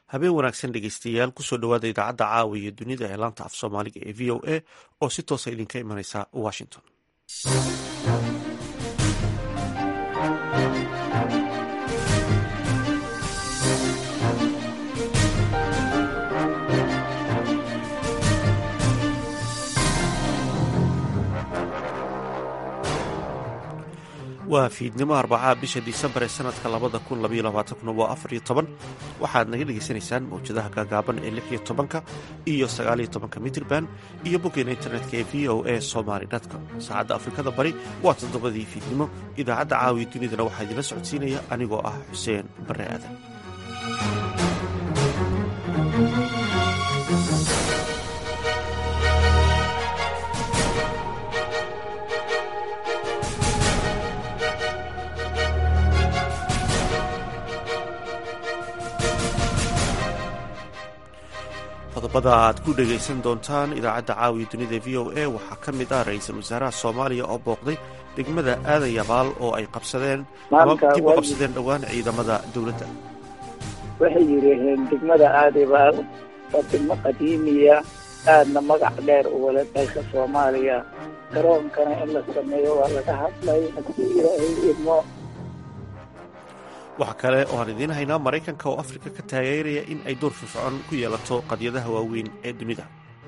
habeen wanaagsan dhegeystayaal kusoo dhowaada idaacadda caawa iyo dunida ee laanta af soomaaliga ee v o a oo si toosa idinka imaneysa washington waa fiidnimo arbacaa bisha disembar ee sanadka labada kun labaiyo labaatankuna waa afar iyo toban waxaad naga dhegaysanaysaan mawjadaha gaagaaban ee lix iyo tobanka iyo sagaaliyo tobanka mitrban iyo boggeena internetka ee v o a somaly com saacadda afrikada bari waa toddobadii fiidnimo idaacadda caawiya dunidana waxaa idinla socodsiinaya anigoo ah xuseen bare aadan qodobada aad ku dhegaysan doontaan idaacadda caawiya dunida v o a waxaa ka mid ah ra-iisul wasaaraha soomaaliya oo booqday degmada aadan yabaal oo ay qabsadeen dib u qabsadeen dhowaan ciidamada dowladda waxay yidhaaheen degmada aadayabaal waa degmo qadiimiya aadna magac dheer u wala dalka soomaaliya garoonkana in la sameeyo waa laga hadlay haddii ilaahay idmo waxaa kale oo aan idiin haynaa maraykanka oo afrika ka taageeraya in ay door firfircoon ku yeelato qadyadaha waaweyn ee dunida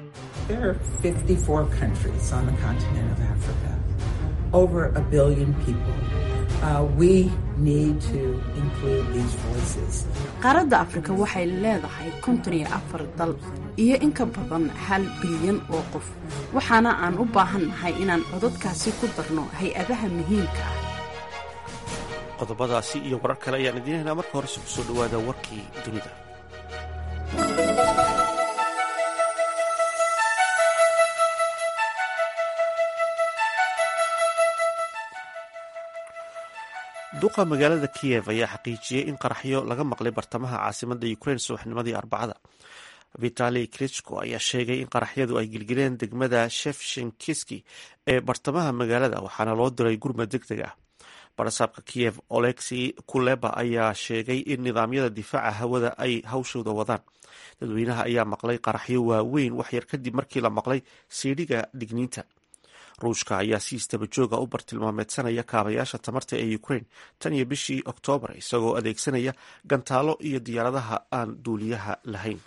qaaradda afrika waxay leedahay konton iyo afar dal iyo in ka badan hal bilyan oo qof waxaana aan u baahannahay inaan codadkaasi ku darno hay-adaha muhiimka ah qodobadaasi iyo warar kale ayaan idiin haynaa marka horese kusoo dhowaada warkii dunida duqa magaalada kiyev ayaa xaqiijiyey in qaraxyo laga maqlay bartamaha caasimada ukrain subaxnimadii arbacada vitali krichko ayaa sheegay in qaraxyadu ay gilgileen degmada shefshinkiski ee bartamaha magaalada waxaana loo diray gurmad deg deg ah barasaabka kiyev olexi kuleba ayaa sheegay in nidaamyada difaaca hawada ay hawshooda wadaan dadweynaha ayaa maqlay qaraxyo waaweyn waxyar kadib markii la maqlay siidhiga digniinta ruushka ayaa si istabajooga u bartilmaameedsanaya kaabayaasha tamarta ee ukrain tan iyo bishii oktoobar isagoo adeegsanaya gantaalo iyo diyaaradaha aan duuliyaha lahayn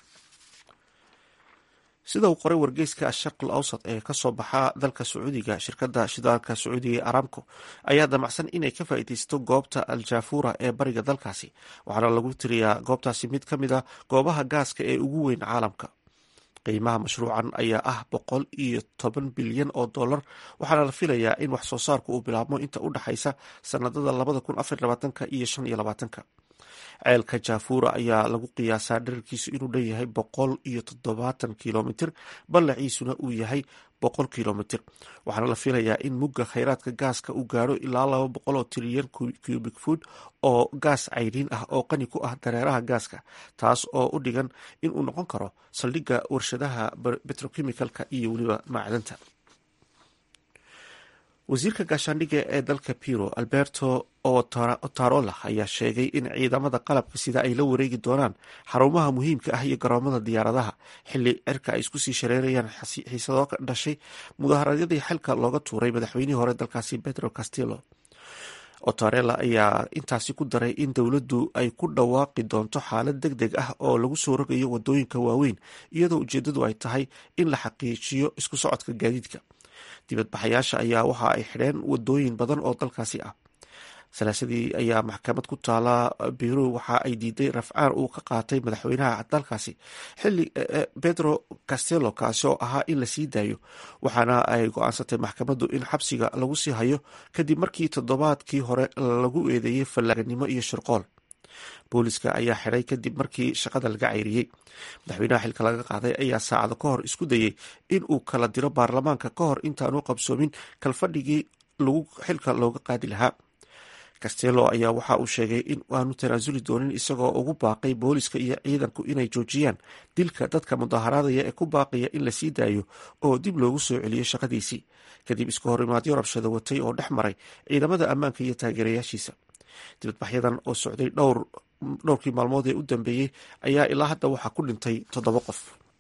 sida uu qoray wargeyska asharqul awsad ee kasoo baxa dalka sacuudiga shirkada shidaalka sacuudiga ee aramco ayaa damacsan inay ka faa'iideysto goobta aljafura ee bariga dalkaasi waxaana lagu tiriyaa goobtaasi mid ka mid a goobaha gaaska ee ugu weyn caalamka qiimaha mashruucan ayaa ah boqol iyo toban bilyan oo dollar waxaana la filayaa in wax soo saarku uu bilaabmo inta u dhexaysa sanadada labada kun afar labaatanka iyo shan iyo labaatanka ceelka jafura ayaa lagu qiyaasaa dherarkiisu inuu dhanyahay boqol iyo toddobaatan kilomitir ballaciisuna uu yahay boqol kilomitir waxaana la filayaa in mugga kheyraadka gaaska uu gaaro ilaa laba boqol oo trilyan cubic food oo gaas cayriin ah oo qani ku ah dareeraha gaaska taas oo u dhigan inuu noqon karo saldhigga warshadaha betrochemicalka iyo weliba macdanta wasiirka gaashaandhigga ee dalka piro alberto otarola ayaa sheegay in ciidamada qalabka sida ay la wareegi doonaan xarumaha muhiimka ah iyo garoomada diyaaradaha xili cirka ay isku sii shareerayaan xiisado ka dhashay mudaharaadyadii xilka looga tuuray madaxweynihii hore dalkaasi pedro castillo otarela ayaa intaasi ku daray in dowladdu ay ku dhawaaqi doonto xaalad deg deg ah oo lagu soo rogayo wadooyinka waaweyn iyadoo ujeedadu ay tahay in la xaqiijiyo isku socodka gaadiidka dibadbaxayaasha ayaa waxa ay xidheen wadooyin badan oo dalkaasi ah salaasadii ayaa maxkamad ku taala biro waxa ay diiday rafcaan uu ka qaatay madaxweynaha dalkaasi xili pedro castello kaasi oo ahaa in la sii daayo waxaana ay go-aansatay maxkamaddu in xabsiga lagu sii hayo kadib markii toddobaadkii hore lagu eedeeyey fallaaganimo iyo shirqool booliska ayaa xidhay kadib markii shaqada laga cayriyey madaxweynaha xilka laga qaaday ayaa saacado ka hor isku dayey in uu kala diro baarlamaanka ka hor intaanu qabsoomin kalfadhigii lagu xilka looga qaadi lahaa castello ayaa waxa uu sheegay in aanu tanaasuli doonin isagoo ugu baaqay booliska iyo ciidanku inay joojiyaan dilka dadka mudaharaadaya ee ku baaqaya in la sii daayo oo dib loogu soo celiyo shaqadiisii kadib isku horimaadyo rabshado watay oo dhex maray ciidamada ammaanka iyo taageerayaashiisa dibadbaxyadan oo socday dhowr dhowrkii maalmood ee u dambeeyey ayaa ilaa hadda waxaa ku dhintay toddoba qof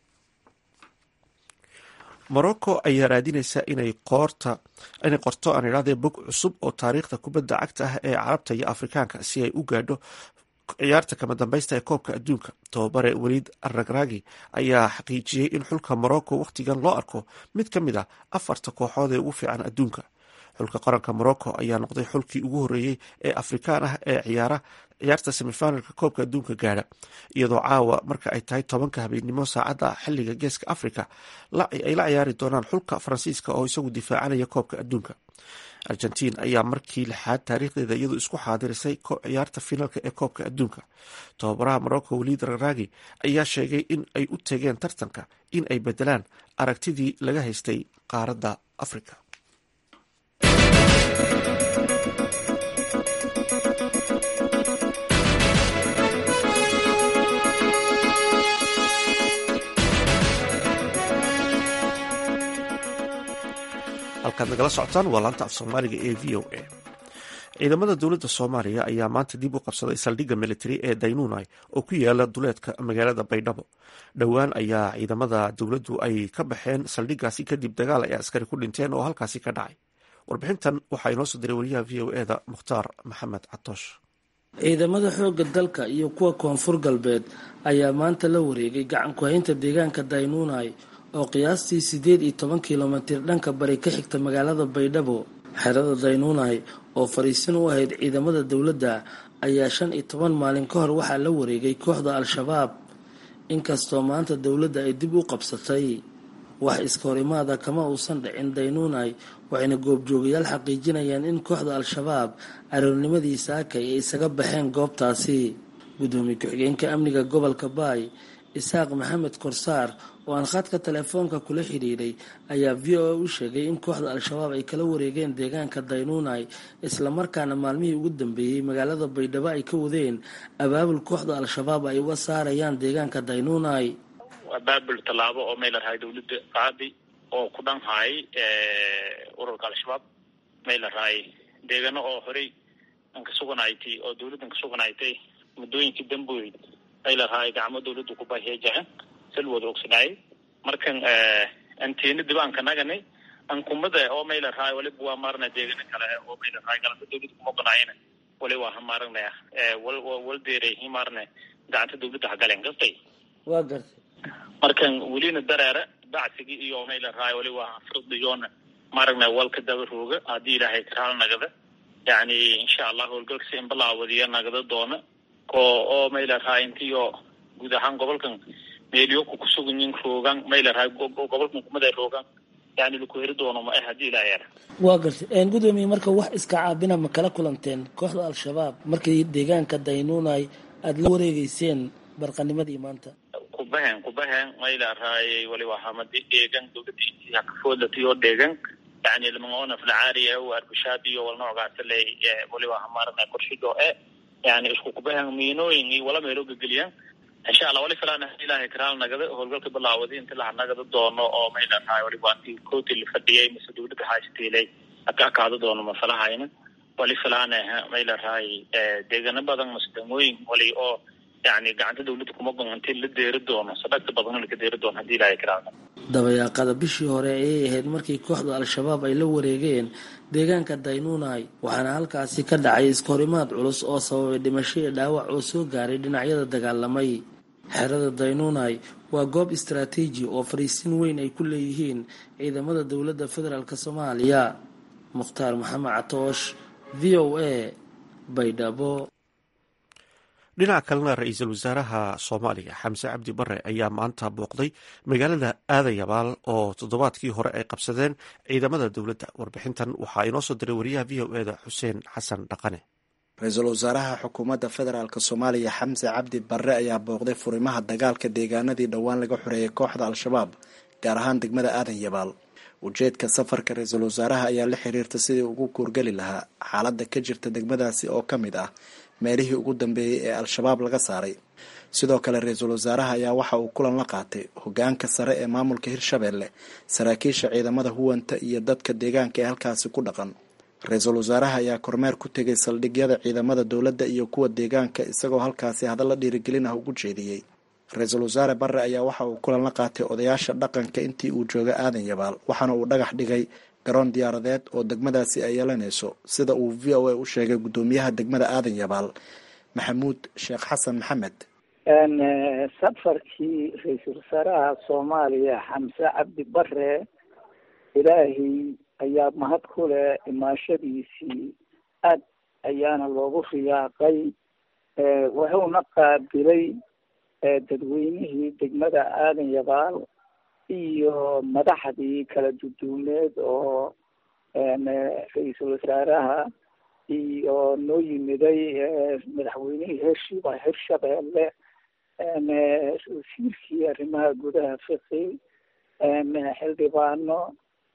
morocco ayaa raadinaysa inay qoorta inay qorto aan idhahdee bog cusub oo taariikhda kubadda cagta ah ee carabta iyo afrikaanka si ay u gaadho ciyaarta kama dambaysta ee koobka adduunka tobabare weliid aragragi ayaa xaqiijiyey in xulka morocco wakhtigan loo arko mid ka mid a afarta kooxood ee ugu fiican adduunka xulka qaranka morocco ayaa noqday xulkii ugu horreeyey ee afrikaan ah ee ciyaara ciyaarta semifinalka koobka adduunka gaadha iyadoo caawa marka ay tahay tobanka habeennimo saacadda xilliga geeska africa ay la ciyaari doonaan xulka faransiiska oo isagu difaacanaya koobka adduunka argentiin ayaa markii lixaad taariikhdeeda iyadu isku xaadirisay ciyaarta finaalka ee koobka adduunka tababaraha morocco weliid raragi ayaa sheegay in ay u tegeen tartanka in ay bedelaan aragtidii laga haystay qaaradda africa halkaad nagala socotaan waa laanta af soomaaliga ee v o a ciidamada dowladda soomaaliya ayaa maanta dib u qabsaday saldhigga militari ee daynunai oo ku yaala duleedka magaalada baydhabo dhowaan ayaa ciidamada dowladdu ay ka baxeen saldhiggaasi kadib dagaal ay askari ku dhinteen oo halkaasi ka dhacay warbixintan waxaa inoo soo diray wariyaha v o eda mukhtaar maxamed catoosh ciidamada xoogga dalka iyo kuwa koonfur galbeed ayaa maanta la wareegay gacan ku-haynta deegaanka daynunai oo qiyaastii siddeed iyo toban kilomitir dhanka bari ka xigta magaalada baydhabo xerada daynunai oo fariisin u ahayd ciidamada dowladda ayaa shan iyo toban maalin ka hor waxaa la wareegay kooxda al-shabaab inkastoo maanta dowladda ay dib u qabsatay wax iska horimaada kama uusan dhicin daynunai waxayna goobjoogayaal xaqiijinayaan in kooxda al-shabaab aroornimadii saakay ay isaga baxeen goobtaasi guddoomiye ku-xigeenka amniga gobolka baay isaaq maxamed korsaar oo aan khadka telefoonka kula xidhiidhay ayaa v o a u sheegay in kooxda al-shabaab ay kala wareegeen deegaanka daynunai islamarkaana maalmihii ugu dambeeyey magaalada baydhabo ay ka wadeen abaabul kooxda al-shabaab ay uga saarayaan deegaanka daynunai abaabul tallaabo oo maylarhay dowladda qaadi oo ku dhanhaay ururka al-shabaab maylarhay deegano oo horey an ka suganaytay oo dowladdan ka suganaytay muddooyinkii damboy maylarhay gacmo dowladda ku baheejaca salwada ogsanaaye markan anteena dibaanka nagani ankumada oo maylarhay waliba waa maarna deegano kale oo maylarhay galanta dowladda kuma ogonaayana wali waa hamaaragna wal wal deeray himaarne gacanta dowladda hagaleen kastay waa gartay markan welina dareere bacsigii iyo maylarhay wali waa firdiyoona maaragna walka daba rooga haddii ilaahay karaala nagada yani insha allah howlgalkasi inbalaawadiya nagada doona oo oo maylarhay intiyo guud ahaan gobolkan meelyoku kusuganyin roogan maylarhay gobolkan kumada roogan yani laku heri doono ma ah haddii ilaahay ara waa gartay gudoomiye marka wax iska caabina ma kala kulanteen kooxda al-shabaab markii deegaanka daynunai aada la wareegeyseen barqanimadii maanta kubahen kubahen maylarhay wali wahamadi dheegan dowladda intii hakafoodlatay oo dheegan yani lamaona filcaariya u arbushaad iyo wal noocaasa le wali waa hamaarana korshido e yani isku kubahen miinooyin iyo wala meelo gegeliyan insha allah wali filaan ilaahay karaal nagada howlgalka bilaawadi inti laha nagada doono oo maylarhay wali waa intii kooti la fadhiyay mise dowladda haashatiilay haka akaado doono mafalahayna wali filaan maylarhay deegano badan mase degmooyin wali oo yani gacanta dowladda kuma gon intii la deeri doono sadhagta badan laka deeri doono hadii ilaahay karaal dabayaaqada bishii hore ayay ahayd markii kooxda al-shabaab ay la wareegeen deegaanka daynunai waxaana halkaasi ka dhacay iskahorimaad culus oo sababay dhimasho iyo dhaawac oo soo gaaray dhinacyada dagaalamay xerada daynunai waa goob istaraatiiji oo fariisin weyn ay ku leeyihiin ciidamada dowladda federaalk soomaaliya mukhtaar maxamed catoosh v o a baydhabo dhinaca kalena ra-iisul wasaaraha soomaaliya xamse cabdi bare ayaa maanta booqday magaalada aadayabaal oo toddobaadkii hore ay qabsadeen ciidamada dowladda warbixintan waxaa inoo soo diray wariyaha v o eda xuseen xasan dhaqane ra-iisul wasaaraha xukuumadda federaalk soomaaliya xamse cabdi bare ayaa booqday furimaha dagaalka deegaanadii dhowaan laga xoreeyay kooxda al-shabaab gaar ahaan degmada aadan yabaal ujeedka safarka ra-iisul wasaaraha ayaa la xiriirta sidii ugu kuurgeli lahaa xaaladda ka jirta degmadaasi oo ka mid ah meelihii ugu dambeeyey ee al-shabaab laga saaray sidoo kale ra-iisul wasaaraha ayaa waxa uu kulan la qaatay hogaanka sare ee maamulka hirshabeelle saraakiisha ciidamada huwanta iyo dadka deegaanka ee halkaasi ku dhaqan ra-iisul wasaaraha ayaa kormeer ku tegay saldhigyada ciidamada dowladda iyo kuwa deegaanka isagoo halkaasi hadalla dhiirigelin ah ugu jeediyey ra-iisul wasaare barre ayaa waxa uu kulan la qaatay odayaasha dhaqanka intii uu jooga aadan yabaal waxaana uu dhagax dhigay garoon diyaaradeed oo degmadaasi ay yeelanayso sida uu v o a u sheegay guddoomiyaha degmada aadan yabaal maxamuud sheekh xasan maxamed safarkii ra-iisul wasaaraha soomaaliya xamse cabdi bare ilaahay ayaa mahad ku leh imaashadiisii aad ayaana loogu riyaaqay wuxuuna qaabilay dadweynihii degmada aadan yabaal iyo madaxdii kala duduuneed oo ra-iisul wasaaraha iyo noo yimiday madaxweynihii heshiiba hirshabeelle wasiirkii arrimaha gudaha fiqi xildhibaano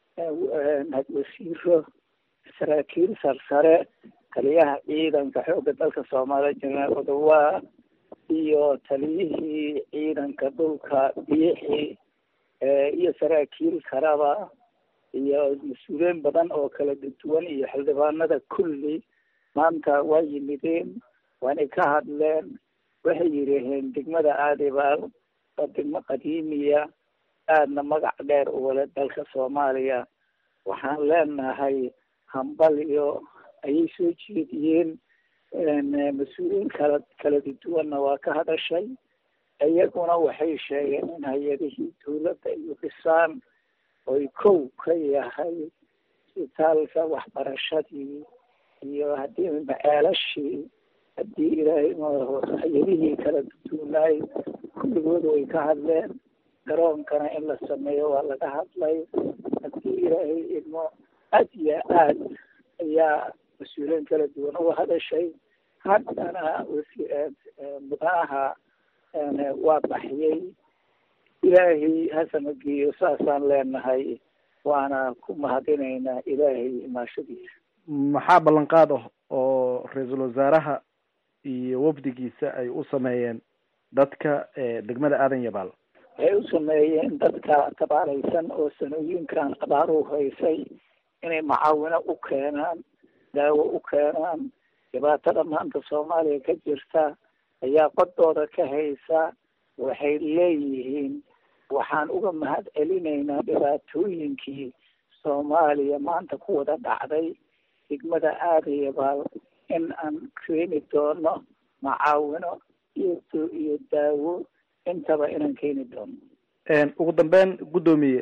wasiiro saraakiil sarsare taliyaha ciidanka xoogga dalka soomaaliya jenaraal odowaa iyo taliyihii ciidanka dhulka biixi iyo saraakiil kalaba iyo mas-uuliyiin badan oo kala duwan iyo xildhibaanada kulli maanta waa yimideen waanay ka hadleen waxay yidhaaheen degmada aadibaal waa degmo qadiimiya aadna magac dheer u wale dalka soomaaliya waxaan leenahay hambalyo ayay soo jeediyeen mas-uuliyiin kala kala duwanna waa ka hadashay iyaguna waxay sheegeen in hay-adihii dawladda iyo dhisaan oy kow ka yahay isbitaalka waxbarashadii iyo haddii maceelashii haddii ilaahay hay-adihii kala duduunaay kulligood way ka hadleen garoonkana in la sameeyo waa laga hadlay haddii ilaahay idmo aad iyo aad ayaa mas-uuliyiin kala duwan uga hadashay haddana mudanaha waa baxyay ilaahay hasamageeyo saasaan leenahay waana ku mahadinaynaa ilaahay imaashadiisa maxaa ballanqaad ah oo ra-iisul wasaaraha iyo wafdigiisa ay u sameeyeen dadka degmada aadan yabaal waxay u sameeyeen dadka tabaalaysan oo sanooyinkan abaaruhu haysay inay macaawino u keenaan daawo u keenaan dhibaatada maanta soomaaliya ka jirta ayaa qodooda ka haysa waxay leeyihiin waxaan uga mahad celinaynaa dhibaatooyinkii soomaaliya maanta ku wada dhacday degmada aadayabaal in aan keeni doono macaawino iyo iyo daawo intaba inaan keeni doono ugu dambeyn guddoomiye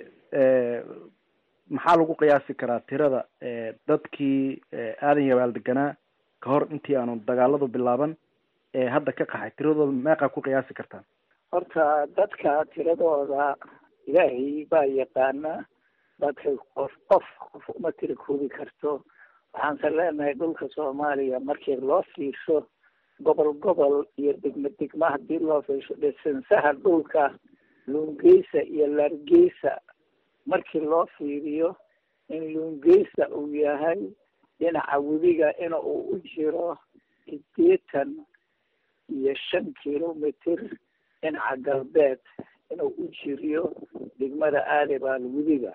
maxaa lagu qiyaasi karaa tirada dadkii aadan yabaal deganaa ka hor intii aanu dagaaladu bilaaban ee hadda ka qaxay tiradooda meeqaa ku qiyaasi kartaa horta dadka tiradooda ilaahay baa yaqaana dadka qof qof qof uma tira koobi karto waxaanse leenahay dhulka soomaaliya markii loo fiirsho gobol gobol iyo degmo degmo haddii loo fiirsho dhisansaha dhulka luungeysa iyo laargeysa markii loo fiiriyo in luungeysa uu yahay dhinaca webiga in uu u jiro sideetan iyo shan kilomitr dhinaca galbeed inuu u jiriyo degmada aadibaal webiga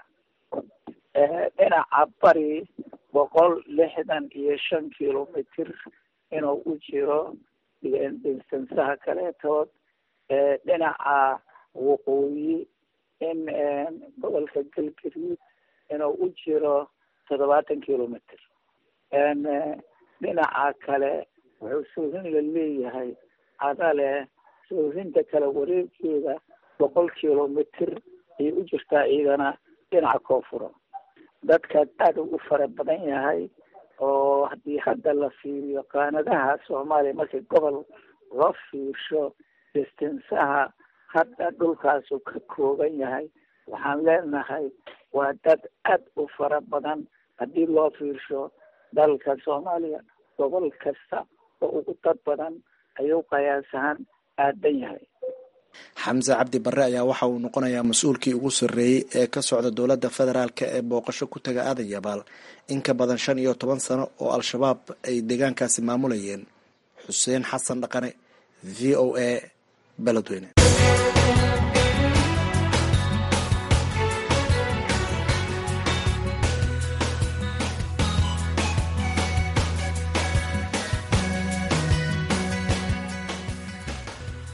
dhinaca bari boqol lixdan iyo shan kilomitr inuu u jiro distansaha kaleetood dhinaca waqooyi in gobolka galgaduud inuu u jiro toddobaatan kilomitr dhinaca kale wuxuu soohin la leeyahay cadale soohinta kale wareegkeeda boqol kilomitr ayay u jirtaa iyadana dhinaca koonfura dadka aada u fara badan yahay oo haddii hadda la fiiriyo qaanadaha soomaaliya markii gobol loo fiirsho distansaha hadda dhulkaasu ka kooban yahay waxaan leenahay waa dad aad u fara badan haddii loo fiirsho dalka soomaaliya gobol kasta oo ugu dad badan ayuu qiyaasahaan aadan yahay xamse cabdi barre ayaa waxa uu noqonayaa mas-uulkii ugu sarreeyey ee ka socda dowladda federaalk ee booqasho ku taga aadan yabaal in ka badan shan iyo toban sano oo al-shabaab ay deegaankaasi maamulayeen xuseen xasan dhaqane v o a beledweyne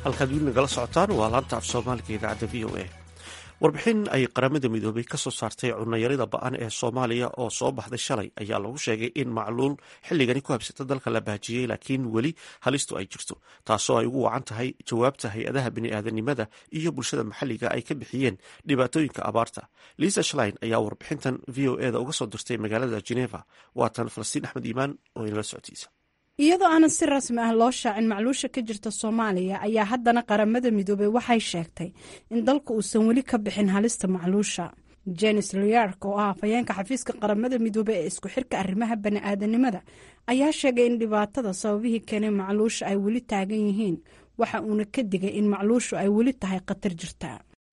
halkaad wili nagala socotaan waa laanta af soomaaliga idaacadda v o a warbixin ay qaramada midoobay ka soo saartay cunayarida ba-an ee soomaaliya oo soo baxday shalay ayaa lagu sheegay in macluul xilligani ku habsata dalka la baajiyey laakiin weli halistu ay jirto taasoo ay ugu wacan tahay jawaabta hay-adaha bini'aadanimada iyo bulshada maxalliga ay ka bixiyeen dhibaatooyinka abaarta liisa shlein ayaa warbixintan v o eda uga soo dirtay magaalada geneva waatan falastiin axmed iimaan oo inala socotiisa iyadoo aanan si rasmi ah loo shaacin macluusha ka jirta soomaaliya ayaa haddana qaramada midoobey waxay sheegtay in dalka uusan weli ka bixin halista macluusha jenis liyark oo ah afhayeenka xafiiska qaramada midoobey ee isku xirka arrimaha bani'aadanimada ayaa sheegay in dhibaatada sababihii keenay macluusha ay weli taagan yihiin waxa uuna ka digay in macluushu ay weli tahay khatar jirta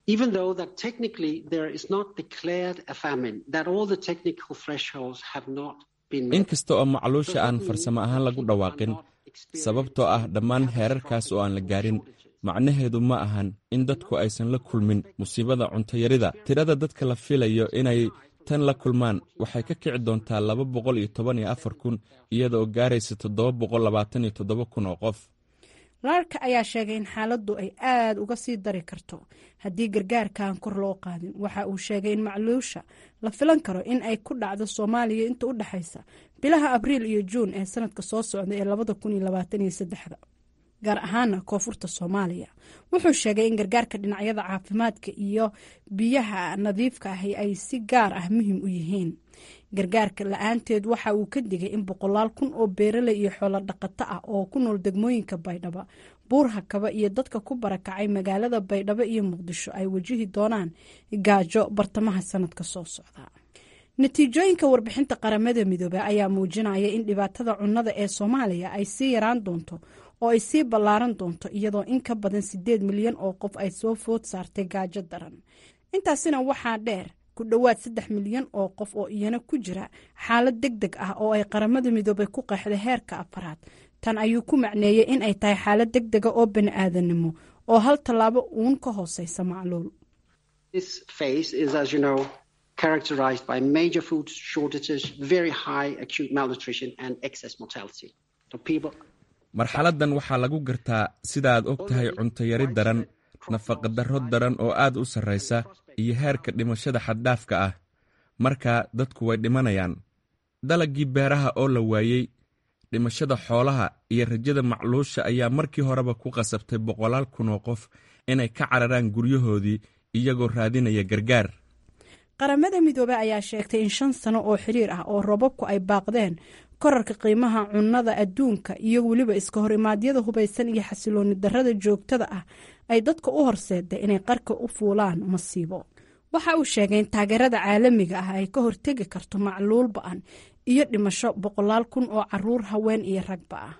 inkasta oo macluusha aan farsamo ahaan lagu dhawaaqin sababtoo ah dhammaan heerarkaas oo aan la gaarin macnaheedu ma ahan in dadku aysan la kulmin musiibada cuntayarida tirada dadka la filayo inay tan la kulmaan waxay ka kici doontaa laba boqol iyo toban iyo afar kun iyada oo gaaraysa toddoba boqol labaatan iyo toddoba kun oo qof laarka ayaa sheegay in xaaladdu ay aada uga sii dari karto haddii gargaarkaan kor loo qaadin waxa uu sheegay in macluusha la filan karo in ay ku dhacdo soomaaliya inta u dhexaysa bilaha abriil iyo juun ee sanadka soo socda ee labada kun iyo labaatan iyo saddexda gaar ahaana koonfurta soomaaliya wuxuu sheegay in gargaarka dhinacyada caafimaadka iyo biyaha nadiifka ahi ay si gaar ah muhiim u yihiin gargaarka la-aanteed waxa uu ka digay in boqolaal kun oo beeraley iyo xoolo dhaqato ah oo ku nool degmooyinka baydhabo buurhakaba iyo dadka ku barakacay magaalada baydhabo iyo muqdisho ay wajihi doonaan gaajo bartamaha sanadka soo socda natiijooyinka warbixinta qaramada midoobey ayaa muujinaya in dhibaatada cunnada ee soomaaliya ay sii yaraan doonto oo ay sii ballaaran doonto iyadoo in ka badan siddeed milyan oo qof ay soo food saartay gaajo daran intaasina waxaa dheer ku dhowaad saddex milyan oo qof oo iyana ku jira xaalad deg deg ah oo ay qaramada midoobay ku qeexday heerka afaraad tan ayuu ku macneeyey in ay tahay xaalad deg dega oo bani-aadanimo oo hal tallaabo uun ka hooseysa macluul marxaladdan waxaa lagu gartaa sidaaad og tahay cuntayari daran nafaqadarro daran oo aad u sarraysa iyo heerka dhimashada xaddhaafka ah markaa dadku way dhimanayaan dalaggii beeraha oo la waayey dhimashada xoolaha iyo rajada macluusha ayaa markii horeba ku qasabtay boqolaal kun oo qof inay ka cararaan guryahoodii iyagoo raadinaya gargaar qaramada midoobey ayaa sheegtay in shan sano oo xiriir ah oo robabku ay baaqdeen korarka qiimaha cunnada adduunka iyo weliba iska hor imaadyada hubaysan iyo xasilooni darrada joogtada ah ay dadka u horseeday inay qarka u fuulaan masiibo waxa uu sheegay in taageerada caalamiga ah ay ka hortegi karto macluul ba-an iyo dhimasho boqolaal kun oo caruur haween iyo ragba ah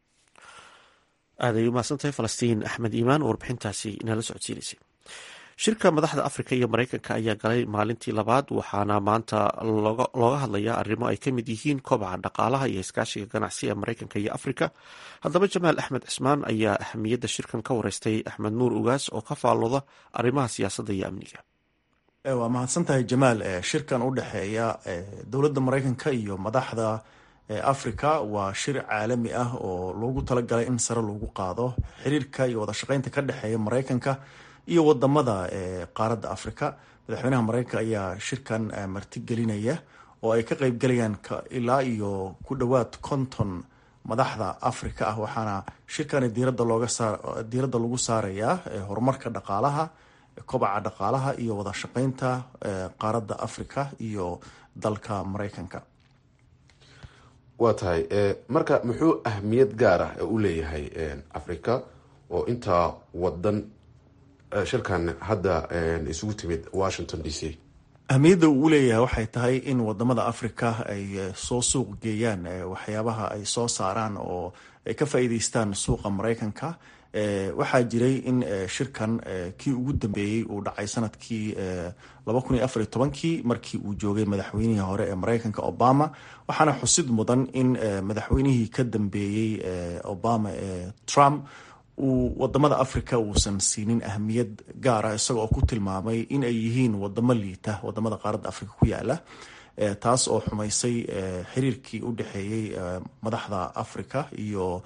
aaday umahadsantahay falastiin axmed iimaan oo warbixintaasi inala socodsiinaysay shirka madaxda afrika iyo mareykanka ayaa galay maalintii labaad waxaana maanta looga hadlayaa arrimo ay ka mid yihiin kobaca dhaqaalaha iyo iskaashiga ganacsi ee mareykanka iyo afrika haddaba jamaal axmed cismaan ayaa ahamiyadda shirkan ka wareystay axmed nuur ugaas oo ka faallooda arrimaha siyaasadda iyo amniga waa mahadsantahay jamaal shirkan u dhexeeya dowladda mareykanka iyo madaxda africa waa shir caalami ah oo loogu talagalay in sare loogu qaado xiriirka iyo wadashaqeynta ka dhexeeya mareykanka iyo wadamada qaaradda africa madaxweynaha mareykanka ayaa shirkan martigelinaya oo ay ka qeybgelayaan ilaa iyo ku dhowaad konton madaxda africa ah waxaana shirkani diirada looga saar diiradda lagu saarayaa horumarka dhaqaalaha kobaca dhaqaalaha iyo wadashaqeynta qaaradda africa iyo dalka mareykanka waa tahay marka muxuu ahmiyad gaar ah u leeyahay africa oo intaa wadan shirkan hadda isugu timid washington d c ahmiyadda uu leeyahay waxay tahay in wadamada africa ay soo suuq geeyaan waxyaabaha ay soo saaraan oo ay ka faa'iideystaan suuqa mareykanka waxaa jiray in shirkan kii ugu dambeeyey uu dhacay sanadkii laba kun iyo afar iyo tobankii markii uu joogay madaxweynihii hore ee mareykanka obama waxaana xusid mudan in madaxweynihii ka dambeeyey obama ee trump uu wadamada africa uusan siinin ahmiyad gaar ah isaga oo ku tilmaamay in ay yihiin wadamo liita wadamada qaaradda africa ku yaala taas oo xumaysay xiriirkii u dhexeeyey madaxda africa iyo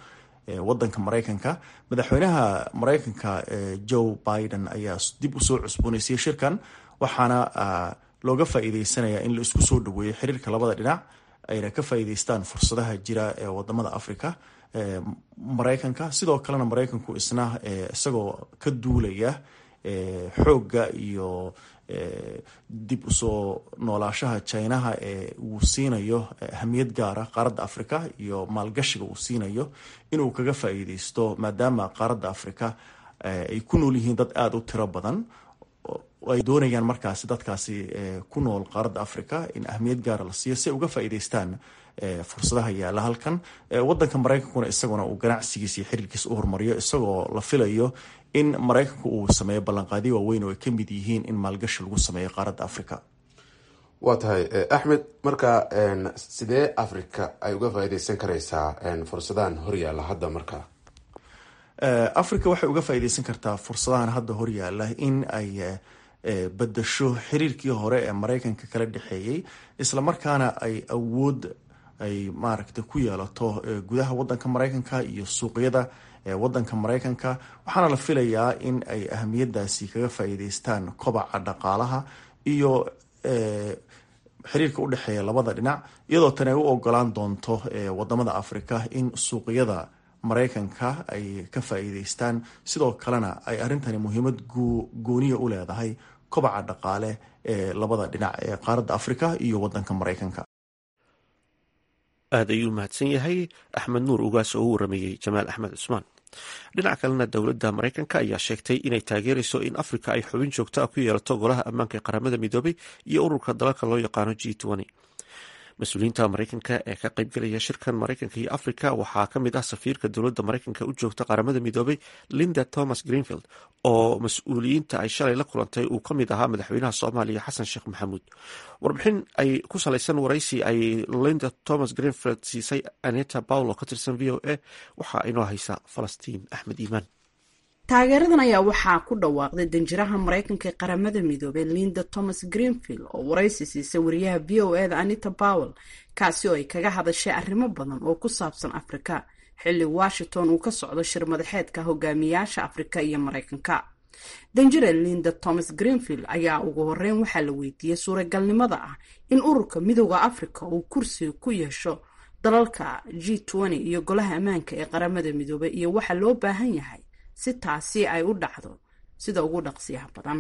wadanka maraykanka madaxweynaha maraykanka joe biden ayaa dib usoo cusbooneysiyey shirkan waxaana looga faa'iideysanaya in la isku soo dhaweeyo xiriirka labada dhinac ayna ka faa'iideystaan fursadaha jira ee wadamada africa maraykanka sidoo kalena maraykanku isna isagoo ka duulaya xoogga iyo dib usoo noolaashaha jinaha ee uu siinayo ahamiyad gaara qaaradda africa iyo maalgashiga uu siinayo inuu kaga faa'iideysto maadaama qaaradda africa ay ku nool yihiin dad aada u tiro badan ay doonayaan markaasi dadkaasi ku nool qaaradda africa in ahamiyad gaara la siiyo si ay uga faa'iideystaan fursadaha yaalla halkan wadanka maraykankuna isaguna uu ganacsigiisa iyo xiriirkiisa u horumariyo isagoo la filayo in maraykanku uu sameeyo ballanqaadyo waaweyn oo ay ka mid yihiin in maalgashi lagu sameeyo qaaradda africa waa tahay axmed marka sidee africa ay uga faa'iideysan karaysaa fursadahan horyaalla hadda marka africa waxay uga faa'iideysan kartaa fursadahan hadda horyaalla in ay bedasho xiriirkii hore ee maraykanka kala dhexeeyey islamarkaana ay awood ay maaragta ku yeelato gudaha wadanka maraykanka iyo suuqyada wadanka maraykanka waxaana la filayaa in ay ahamiyadaasi kaga faa'iideystaan kobaca dhaqaalaha iyo xiriirka u dhexeeya labada dhinac iyadoo tani ay u ogolaan doonto wadamada africa in suuqyada maraykanka ay ka faa'iideystaan sidoo kalena ay arrintani muhiimad gooniya u leedahay kobaca dhaqaale ee labada dhinac ee qaaradda africa iyo wadanka maraykanka aada ayuu mahadsan yahay axmed nuur ugaas oo u warameeyey jamaal axmed cusmaan dhinaca kalena dowladda maraykanka ayaa sheegtay inay taageerayso in afrika ay xubin joogto ah ku yeelato golaha ammaanka ee qaramada midoobay iyo ururka dalalka loo yaqaano g mas-uuliyiinta maraykanka ee ka qaybgelaya shirkan maraykanka iyo afrika waxaa ka mid ah safiirka dowladda maraykanka u joogta qaramada midoobay linda thomas greenfield oo mas-uuliyiinta ay shalay la kulantay uu ka mid ahaa madaxweynaha soomaaliya xasan sheekh maxamuud warbixin ay ku salaysan waraysi ay linda thomas greenfield siisay aneta paulo ka tirsan v o a waxaa inoo haysa falastiin axmed iimaan taageeradan ayaa waxaa ku dhawaaqday danjiraha maraykanka ee qaramada midoobey linda thomas greenfield oo waraysi siisay wariyaha v o eda anita powell kaasi oo ay kaga hadashay arrimo badan oo ku saabsan afrika xilli washington uu ka socdo shir madaxeedka hogaamiyaasha afrika iyo maraykanka danjire linda thomas greenfield ayaa ugu horeyn waxaa la weydiiyey suuragalnimada ah in ururka midooda afrika uu kursi ku yeesho dalalka g iyo golaha ammaanka ee qaramada midoobey iyo waxa loo baahan yahay si taasi ay u dhacdo sida ugu dhaqsiyaha badan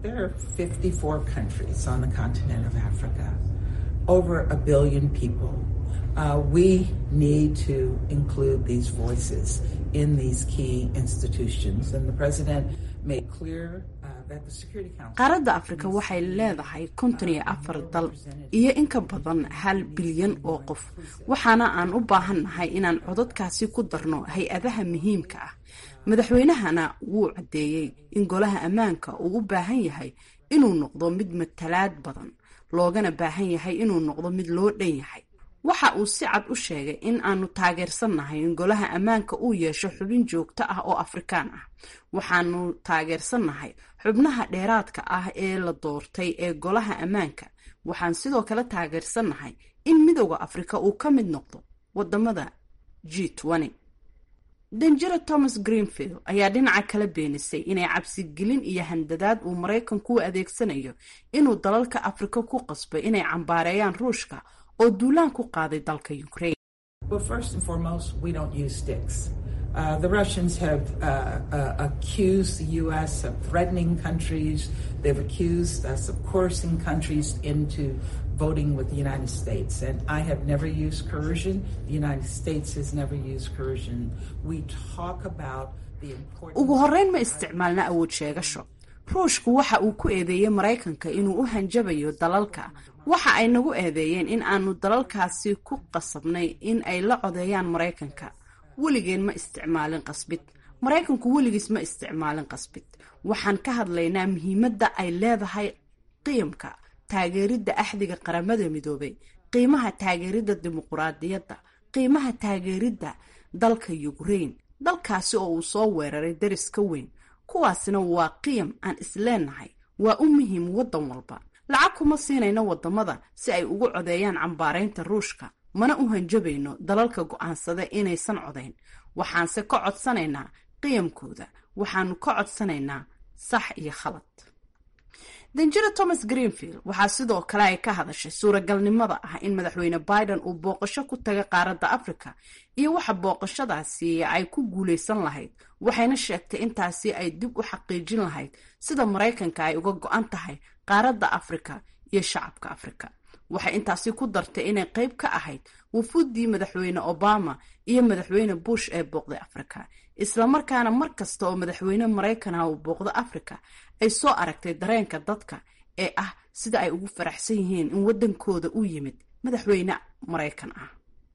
qaaradda afrika waxay leedahay konton iyo afar dal iyo in ka badan hal bilyan oo qof waxaana aan u baahannahay inaan codadkaasi ku darno hay-adaha muhiimka ah madaxweynahana wuu caddeeyey in golaha ammaanka uu u baahan yahay inuu noqdo mid matalaad badan loogana baahan yahay inuu noqdo mid loo dhan yahay waxa uu si cad u sheegay in aanu taageersannahay in golaha ammaanka uu yeesho xubin joogto ah oo afrikaan ah waxaanu taageersannahay xubnaha dheeraadka ah ee la doortay ee golaha ammaanka waxaan sidoo kale taageersannahay in midooda afrika uu ka mid noqdo wadamada g danjira thomas greenfield ayaa dhinaca kala beenisay inay cabsigelin iyo handadaad uu maraykanku u adeegsanayo inuu dalalka afrika ku qasbay inay cambaareeyaan ruushka oo duulaan ku qaaday dalka ukraine Uh, the Russians have uh, uh, accused the U.S. of threatening countries. They've accused us of coercing countries into voting with the United States. And I have never used coercion. The United States has never used coercion. We talk about the importance. ugu horreyn ma isticmaalna awood sheegasho ruushku waxa uu ku eedeeyey maraykanka inuu u hanjabayo dalalka waxa ay nagu eedeeyeen in aanu dalalkaasi ku qasabnay in ay la codeeyaan maraykanka weligeen ma isticmaalin qasbid maraykanku weligiis ma isticmaalin qasbid waxaan ka hadlaynaa muhiimadda ay leedahay qiyamka taageeridda axdiga qaramada midoobay qiimaha taageeridda dimuquraadiyadda qiimaha taageeridda dalka ukraine dalkaasi oo uu soo weeraray daris ka weyn kuwaasina waa qiyam aan isleenahay waa u muhiim waddan walba lacag kuma siinayno wadamada si ay ugu codeeyaan cambaaraynta ruushka mana u hanjabayno dalalka go'aansada inaysan codayn waxaanse ka codsanaynaa qiyamkooda waxaanu ka codsanaynaa sax iyo khalad danjira thomas greenfield waxaa sidoo kale ay ka hadashay suuragalnimada ah in madaxweyne biden uu booqasho ku taga qaaradda africa iyo waxa booqashadaasi ay ku guulaysan lahayd waxayna sheegtay intaasi ay dib u xaqiijin lahayd sida maraykanka ay uga go-an tahay qaaradda africa iyo shacabka africa waxay intaasi ku dartay inay qayb ka ahayd wufuuddii madaxweyne obama iyo madaxweyne bush ee booqday africa islamarkaana mar kasta oo madaxweyne maraykanah uu booqdo africa ay soo aragtay dareenka dadka ee ah sida ay ugu faraxsan yihiin in waddankooda u yimid madaxweyne maraykan ah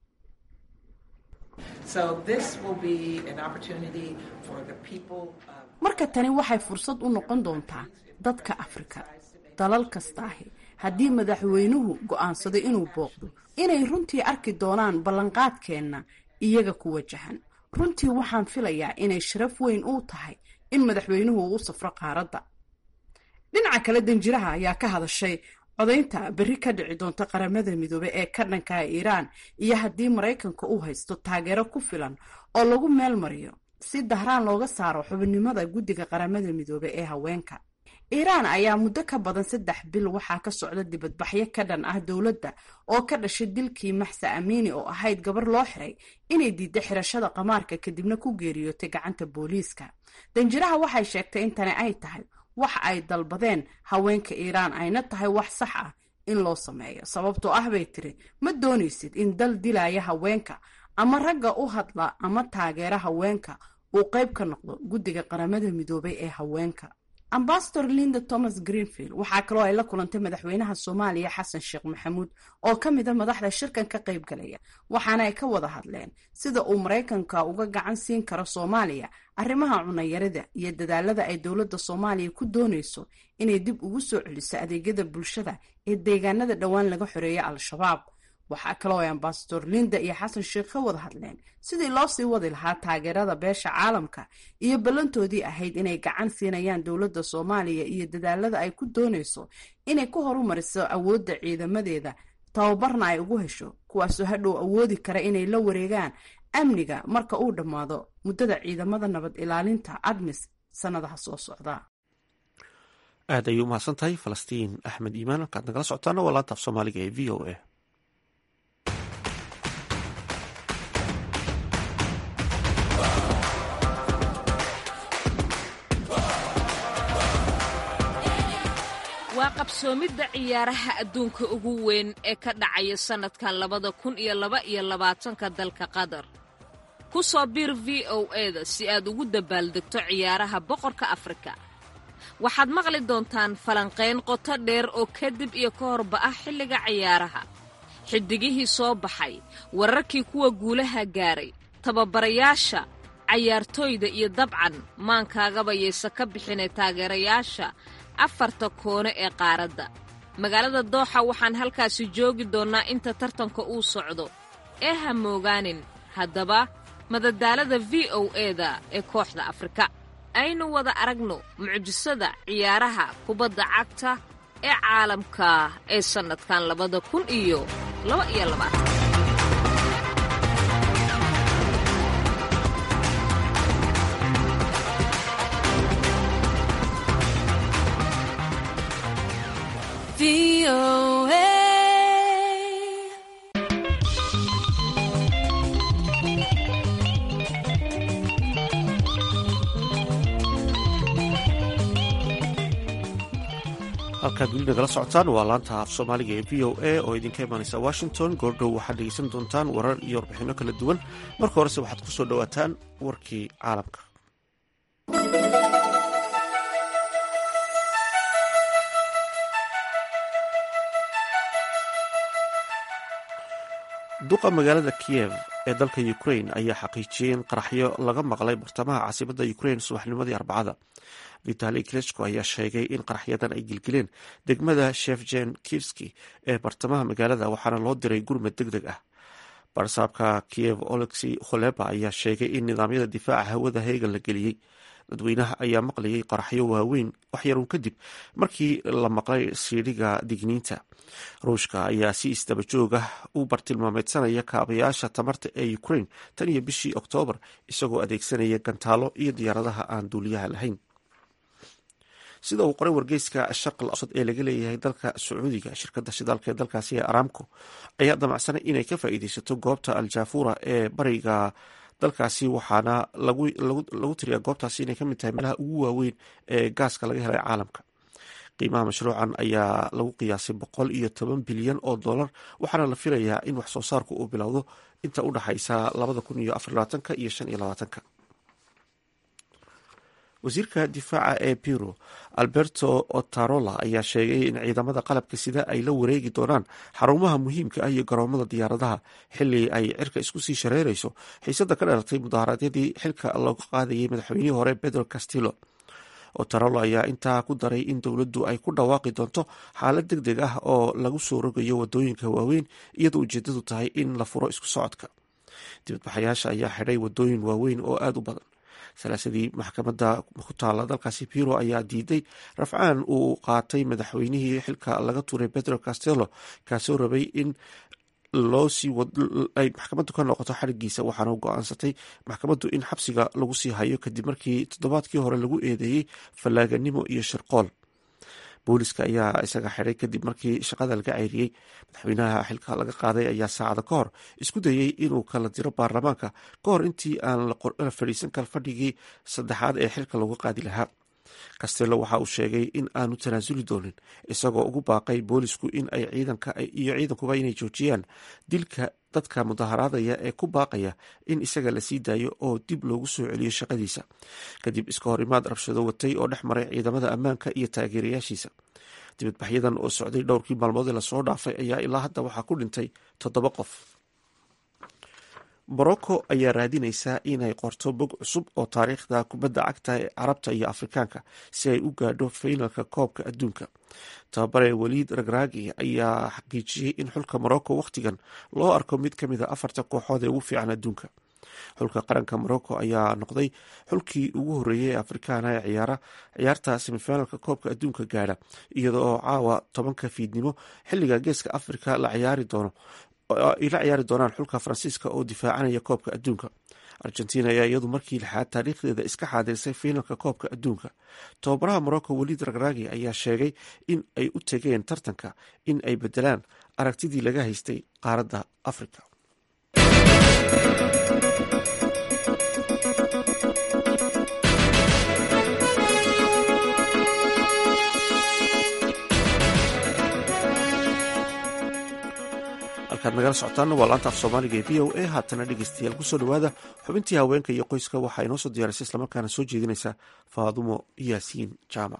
marka tani waxay fursad u noqon doontaa dadka afrika dalal kastaahi haddii madaxweynuhu go'aansado inuu booqdo inay runtii arki doonaan ballanqaadkeenna iyaga ku wajahan runtii waxaan filayaa inay sharaf weyn uu tahay in madaxweynuhu uu u safro qaaradda dhinaca kale danjiraha ayaa ka hadashay codaynta berri ka dhici doonta qaramada midoobe ee ka dhanka iiraan iyo haddii maraykanka uu haysto taageero ku filan oo lagu meel mariyo si dahraan looga saaro xubinimada guddiga qaramada midoobe ee haweenka iiraan ayaa muddo ka badan saddex bil waxaa ka socda dibadbaxyo ka dhan ah dowladda oo ka dhashay dilkii maxsa amiini oo ahayd gabar loo xiray inay diidda xirashada qamaarka kadibna ku geeriyootay gacanta booliiska danjiraha waxay sheegtay in tani ay tahay wax ay dalbadeen haweenka iiraan ayna tahay wax sax ah in loo sameeyo sababtoo ah bay tiri ma doonaysid in dal dilaya haweenka ama ragga u hadla ama taageera haweenka uu qayb ka noqdo guddiga qaramada midoobay ee haweenka ambasador linda thomas greenfield waxaa kaloo ay la kulantay madaxweynaha soomaaliya xasan sheekh maxamuud oo ka mid a madaxda shirkan ka qayb galaya waxaana ay ka wada hadleen sida uu maraykanka uga gacan siin karo soomaaliya arrimaha cunayarida iyo dadaalada ay dowladda soomaaliya ku doonayso inay dib ugu soo celiso adeegyada bulshada ee deegaanada dhowaan laga xoreeya al-shabaab waxaa kaloo ay ambasador linda iyo xasan sheekh ka wada hadleen sidii loo sii wadi lahaa taageerada beesha caalamka iyo ballantoodii ahayd inay gacan siinayaan dowladda soomaaliya iyo dadaalada ay ku doonayso inay ku horumariso awoodda ciidamadeeda tababarna ay ugu hesho kuwaasoo hadhow awoodi kara inay la wareegaan amniga marka uu dhammaado muddada ciidamada nabad ilaalinta admis sannadaha soo socda aad ayay u mahadsan tahay falastiin axmed iimaan halkaad nagala socotaana waa laantaaf soomaaliga ee v o a waa qabsoomidda ciyaaraha adduunka ugu weyn ee ka dhacaya sannadkan labada kun iyo laba iyo labaatanka dalka qatar ku soo biir v o eda si aad ugu dabaaldegto ciyaaraha boqorka afrika waxaad maqli doontaan falanqayn qoto dheer oo kadib iyo ka horba ah xilliga ciyaaraha xiddigihii soo baxay wararkii kuwa guulaha gaaray tababarayaasha cayaartooyda iyo dabcan maankaagaba yaysa ka bixinay taageerayaasha afarta koone ee qaaradda magaalada dooxa waxaan halkaasi joogi doonnaa inta tartanka uu socdo ee ha moogaanin haddaba madadaalada v o eda ee kooxda afrika aynu wada aragno mucjisada ciyaaraha kubadda cagta ee caalamka ee sannadkan labada kun iyo laba iyo labaatan halkaad weli nagala socotaan waa laanta af soomaaliga ee v o a oo idinka imaanaysa washington goordhow waxaad dhegeysan doontaan warar iyo warbixinno kala duwan marka horese waxaad ku soo dhowaataan warkii caalamka duqa magaalada kiyev ee dalka ukrain ayaa xaqiijiyey in qaraxyo laga maqlay bartamaha caasimada ukrain subaxnimadii arbacada vitali klechko ayaa sheegay in qaraxyadan ay gilgileen degmada shefjen kirski ee bartamaha magaalada waxaana loo diray gurmad deg deg ah barsaabka kiev olexi kholeba ayaa sheegay in nidaamyada difaaca hawada heegan la geliyey dadweynaha ayaa maqlayay qaraxyo waaweyn waxyarun kadib markii la maqlay siidhiga digniinta ruushka ayaa si isdaba joog ah u bartilmaameedsanaya kaabayaasha tamarta ee ukraine tan iyo bishii oktoobar isagoo adeegsanaya gantaalo iyo diyaaradaha aan duuliyaha lahayn sida uu qoray wargeyska sharqal awsad ee laga leeyahay dalka sacuudiga shirkadda shidaalka ee dalkaasi ee aramco ayaa damacsanay inay ka faa'iideysato goobta aljafura ee bariga dalkaasi waxaana lagu tiriyaa goobtaasi inay kamid tahay meelaha ugu waaweyn ee gaaska laga helay caalamka qiimaha mashruucan ayaa lagu qiyaasay boqol iyo toban bilyan oo dollar waxaana la filayaa in wax soo saarku uu bilowdo inta u dhaxaysa labada kun iyo afar labaatanka iyo shan iyo labaatanka wasiirka difaaca ee biro alberto otarola ayaa sheegay in ciidamada qalabka sida ay la wareegi doonaan xarumaha muhiimka ah iyo garoomada diyaaradaha xili ay cirka isku sii shareereyso xiisada ka dhalatay mudaharaadyadii xilka looga qaadayay madaxweynihii hore pedro castillo otarolo ayaa intaa ku daray in dowladdu ay ku dhawaaqi doonto xaalad deg deg ah oo lagu soo rogayo wadooyinka waaweyn iyadoo ujeedadu tahay in la furo isku socodka dibadbaxayaasha ayaa xidhay wadooyin waaweyn oo aada u badan salaasadii maxkamadda ku taala dalkaasi biro ayaa diiday rafcaan uu qaatay madaxweynihii xilka laga tuuray pedro castello kaasoo rabay in loo sii ay maxkamaddu ka noqoto xarigiisa waxaana go-aansatay maxkamaddu in xabsiga lagu sii hayo kadib markii toddobaadkii hore lagu eedeeyey fallaaganimo iyo shirqool booliska ayaa isaga xidhay kadib markii shaqada laga ceyriyey madaxweynaha xilka laga qaaday ayaa saacada ka hor isku dayey inuu kala diro baarlamaanka ka hor intii aan la fadhiisan kal fadhigii saddexaad ee xilka lagu qaadi lahaa castello waxa uu sheegay in aanu tanaasuli doonin isagoo ugu baaqay boolisku in ay ciidanka iyo ciidankuba inay joojiyaan dilka dadka mudaharaadaya ee ku baaqaya in isaga la sii daayo oo dib loogu soo celiyo shaqadiisa kadib iska hor imaad rabshado watay oo dhex maray ciidamada ammaanka iyo taageerayaashiisa dibadbaxyadan oo socday dhowrkii maalmood ee lasoo dhaafay ayaa ilaa hadda waxaa ku dhintay toddoba qof morocco ayaa raadinaysaa inay qorto bog cusub oo taariikhda kubadda cagta ee carabta iyo afrikaanka si ay u gaadho faynalka koobka adduunka tababare waliid ragraagi ayaa xaqiijiyey in xulka morocco wakhtigan loo arko mid ka mid a afarta kooxood ee ugu fiican adduunka xulka qaranka morocco ayaa noqday xulkii ugu horreeyay ee afrikaana ee ciyaara ciyaarta semifinalka koobka adduunka gaadha iyada oo caawa tobanka fiidnimo xilliga geeska afrika la ciyaari doono ay la ciyaari doonaan xulka faransiiska oo difaacanaya koobka adduunka argentina ayaa iyadu markii lixaad taariikhdeeda iska xaadirsay fiinalka koobka adduunka tababaraha morocco waliid ragragi ayaa sheegay in ay u tegeen tartanka in ay bedelaan aragtidii laga haystay qaaradda africa halkaad nagala socotaana waa laanta af soomaaliga ee v o a haatana dhegeystayaal kusoo dhawaada xubintii haweenka iyo qoyska waxaa inoo soo diyaarisay islamarkaana soo jeedinaysa faadumo yaasiin jaamac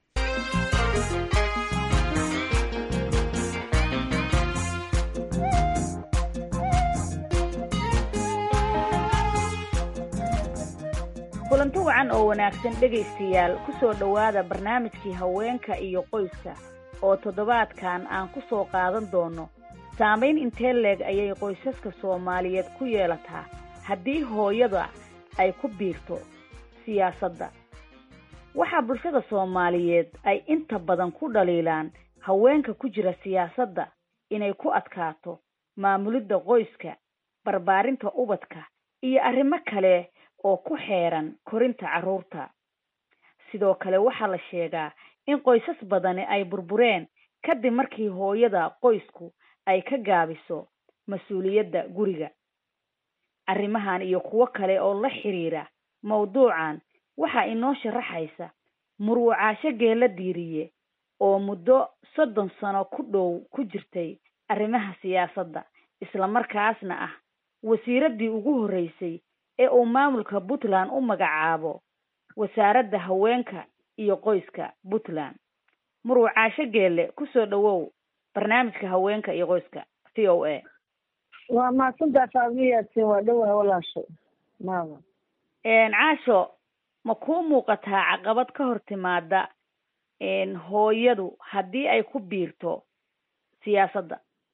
kulanti wacan oo wanaagsan dhegaystayaal ku soo dhowaada barnaamijkii haweenka iyo qoyska oo toddobaadkan aan ku soo qaadan doono saamayn intee leeg ayay qoysaska soomaaliyeed ku yeelataa haddii hooyada ay ku biirto siyaasadda waxaa bulshada soomaaliyeed ay inta badan ku dhaliilaan haweenka ku jira siyaasadda inay ku adkaato maamulidda qoyska barbaarinta ubadka iyo arrimo kale oo ku xeeran korinta carruurta sidoo kale waxaa la sheegaa in qoysas badani ay burbureen kadib markii hooyada qoysku ay ka gaabiso mas-uuliyadda guriga arrimahan iyo kuwo kale oo la xiriira mawduucan waxaa inoo sharaxaysa murwacaasho geela diiriye oo muddo soddon sano ku dhow ku jirtay arrimaha siyaasadda islamarkaasna ah wasiiraddii ugu horreysay ee uu maamulka puntland u magacaabo wasaaradda haweenka iyo qoyska puntland murwacaasho geelle kusoo dhowow barnaamijka haweenka iyo qoyska v o a waa mahadsantaa faamiyaadsin waa dhowaha walaashay maama caasho ma kuu muuqataa caqabad ka hor timaada hooyadu haddii ay ku biirto siyaasadda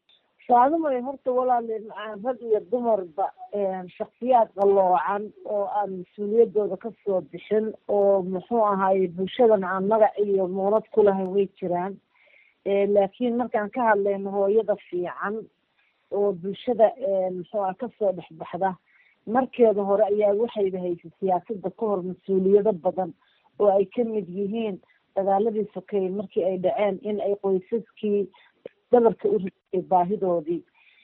saadamay horta walaale macaan rag iyo dumarba shaksiyaad qaloocan oo aan mas-uuliyadooda kasoo bixin oo muxuu ahaye bulshadan aan magac iyo muunad ku lahayn way jiraan laakiin markaan ka hadlayno hooyada fiican oo bulshada muxuu aha kasoo dhexbaxda markeeda hore ayaa waxayba haysay siyaasada ka hor mas-uuliyado badan oo ay ka mid yihiin dagaaladii sokeeye markii ay dhaceen in ay qoysaskii dabarka u riday baahidoodii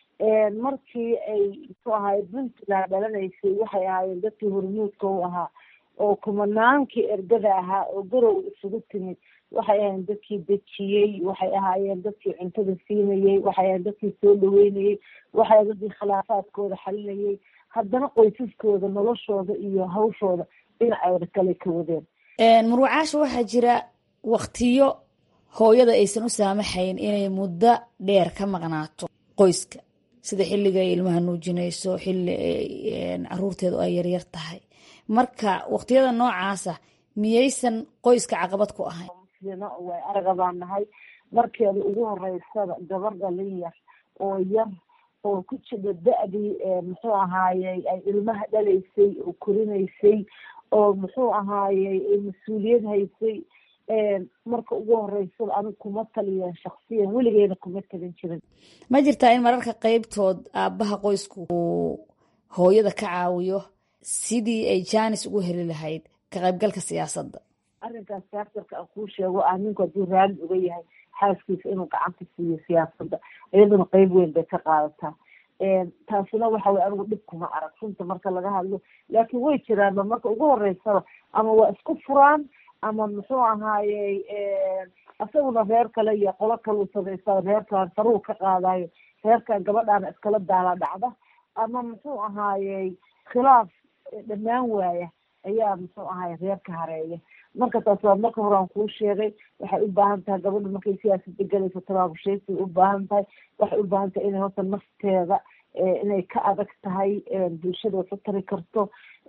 markii ay muxuu ahaay puntland dhalanaysay waxay ahaayeen dadkii hormuudka u ahaa oo kumanaankii ergada ahaa oo garow isugu timid waxay ahaayeen dadkii dejiyey waxay ahaayeen dadkii cuntada siinayey waxay ahayen dadkii soo dhaweynayey waxay ahayen dadkii khilaafaadkooda xalinayay haddana qoysaskooda noloshooda iyo hawshooda dhinacooda kale ka wadeen murwacaasha waxaa jira waktiyo hooyada aysan u saamaxayn inay muddo dheer ka maqnaato qoyska sida xilliga ay ilmaha nuujinayso xilli caruurteedu ay yaryar tahay marka waktiyada noocaasa miyaysan qoyska caqabad ku ahayn way araga baan nahay markeeda ugu horeysada gabar dhalin yar oo yar oo ku jira da-dii muxuu ahaayey ay ilmaha dhalaysay oo korinaysay oo muxuu ahaayey mas-uuliyad haysay marka ugu horeysada aniga kuma taliyan shaksiyan weligeena kuma talin jirin ma jirtaa in mararka qeybtood aabaha qoysku uu hooyada ka caawiyo sidii ay janis ugu heli lahayd ka qaybgalka siyaasadda arrinkaas saaktarka aan kuu sheego ah ninku hadduu raali uga yahay xaaskiisa inuu gacanta siiyo siyaasadda iyaduna qeyb weyn bay ka qaadataa taasina waxa weye anigu dhib kuma arag runta marka laga hadlo laakiin way jiraanba marka ugu horeysaba ama waa isku furaan ama muxuu ahaayey isaguna reer kale iyo qolo kaleu samaysta reerkaan faruu ka qaadayo reerkan gabadhaana iskala daala dhacda ama muxuu ahaayey khilaaf dhammaan waaya ayaa muxuu ahaay reer ka hareeya marka taas waa marka hore aan kuu sheegay waxay u baahan tahay gabadha markay siyaasada galayso tabaabusheysay u baahan tahay waxay u baahan tahay inay horta nafteeda inay ka adag tahay bulshada wax u tari karto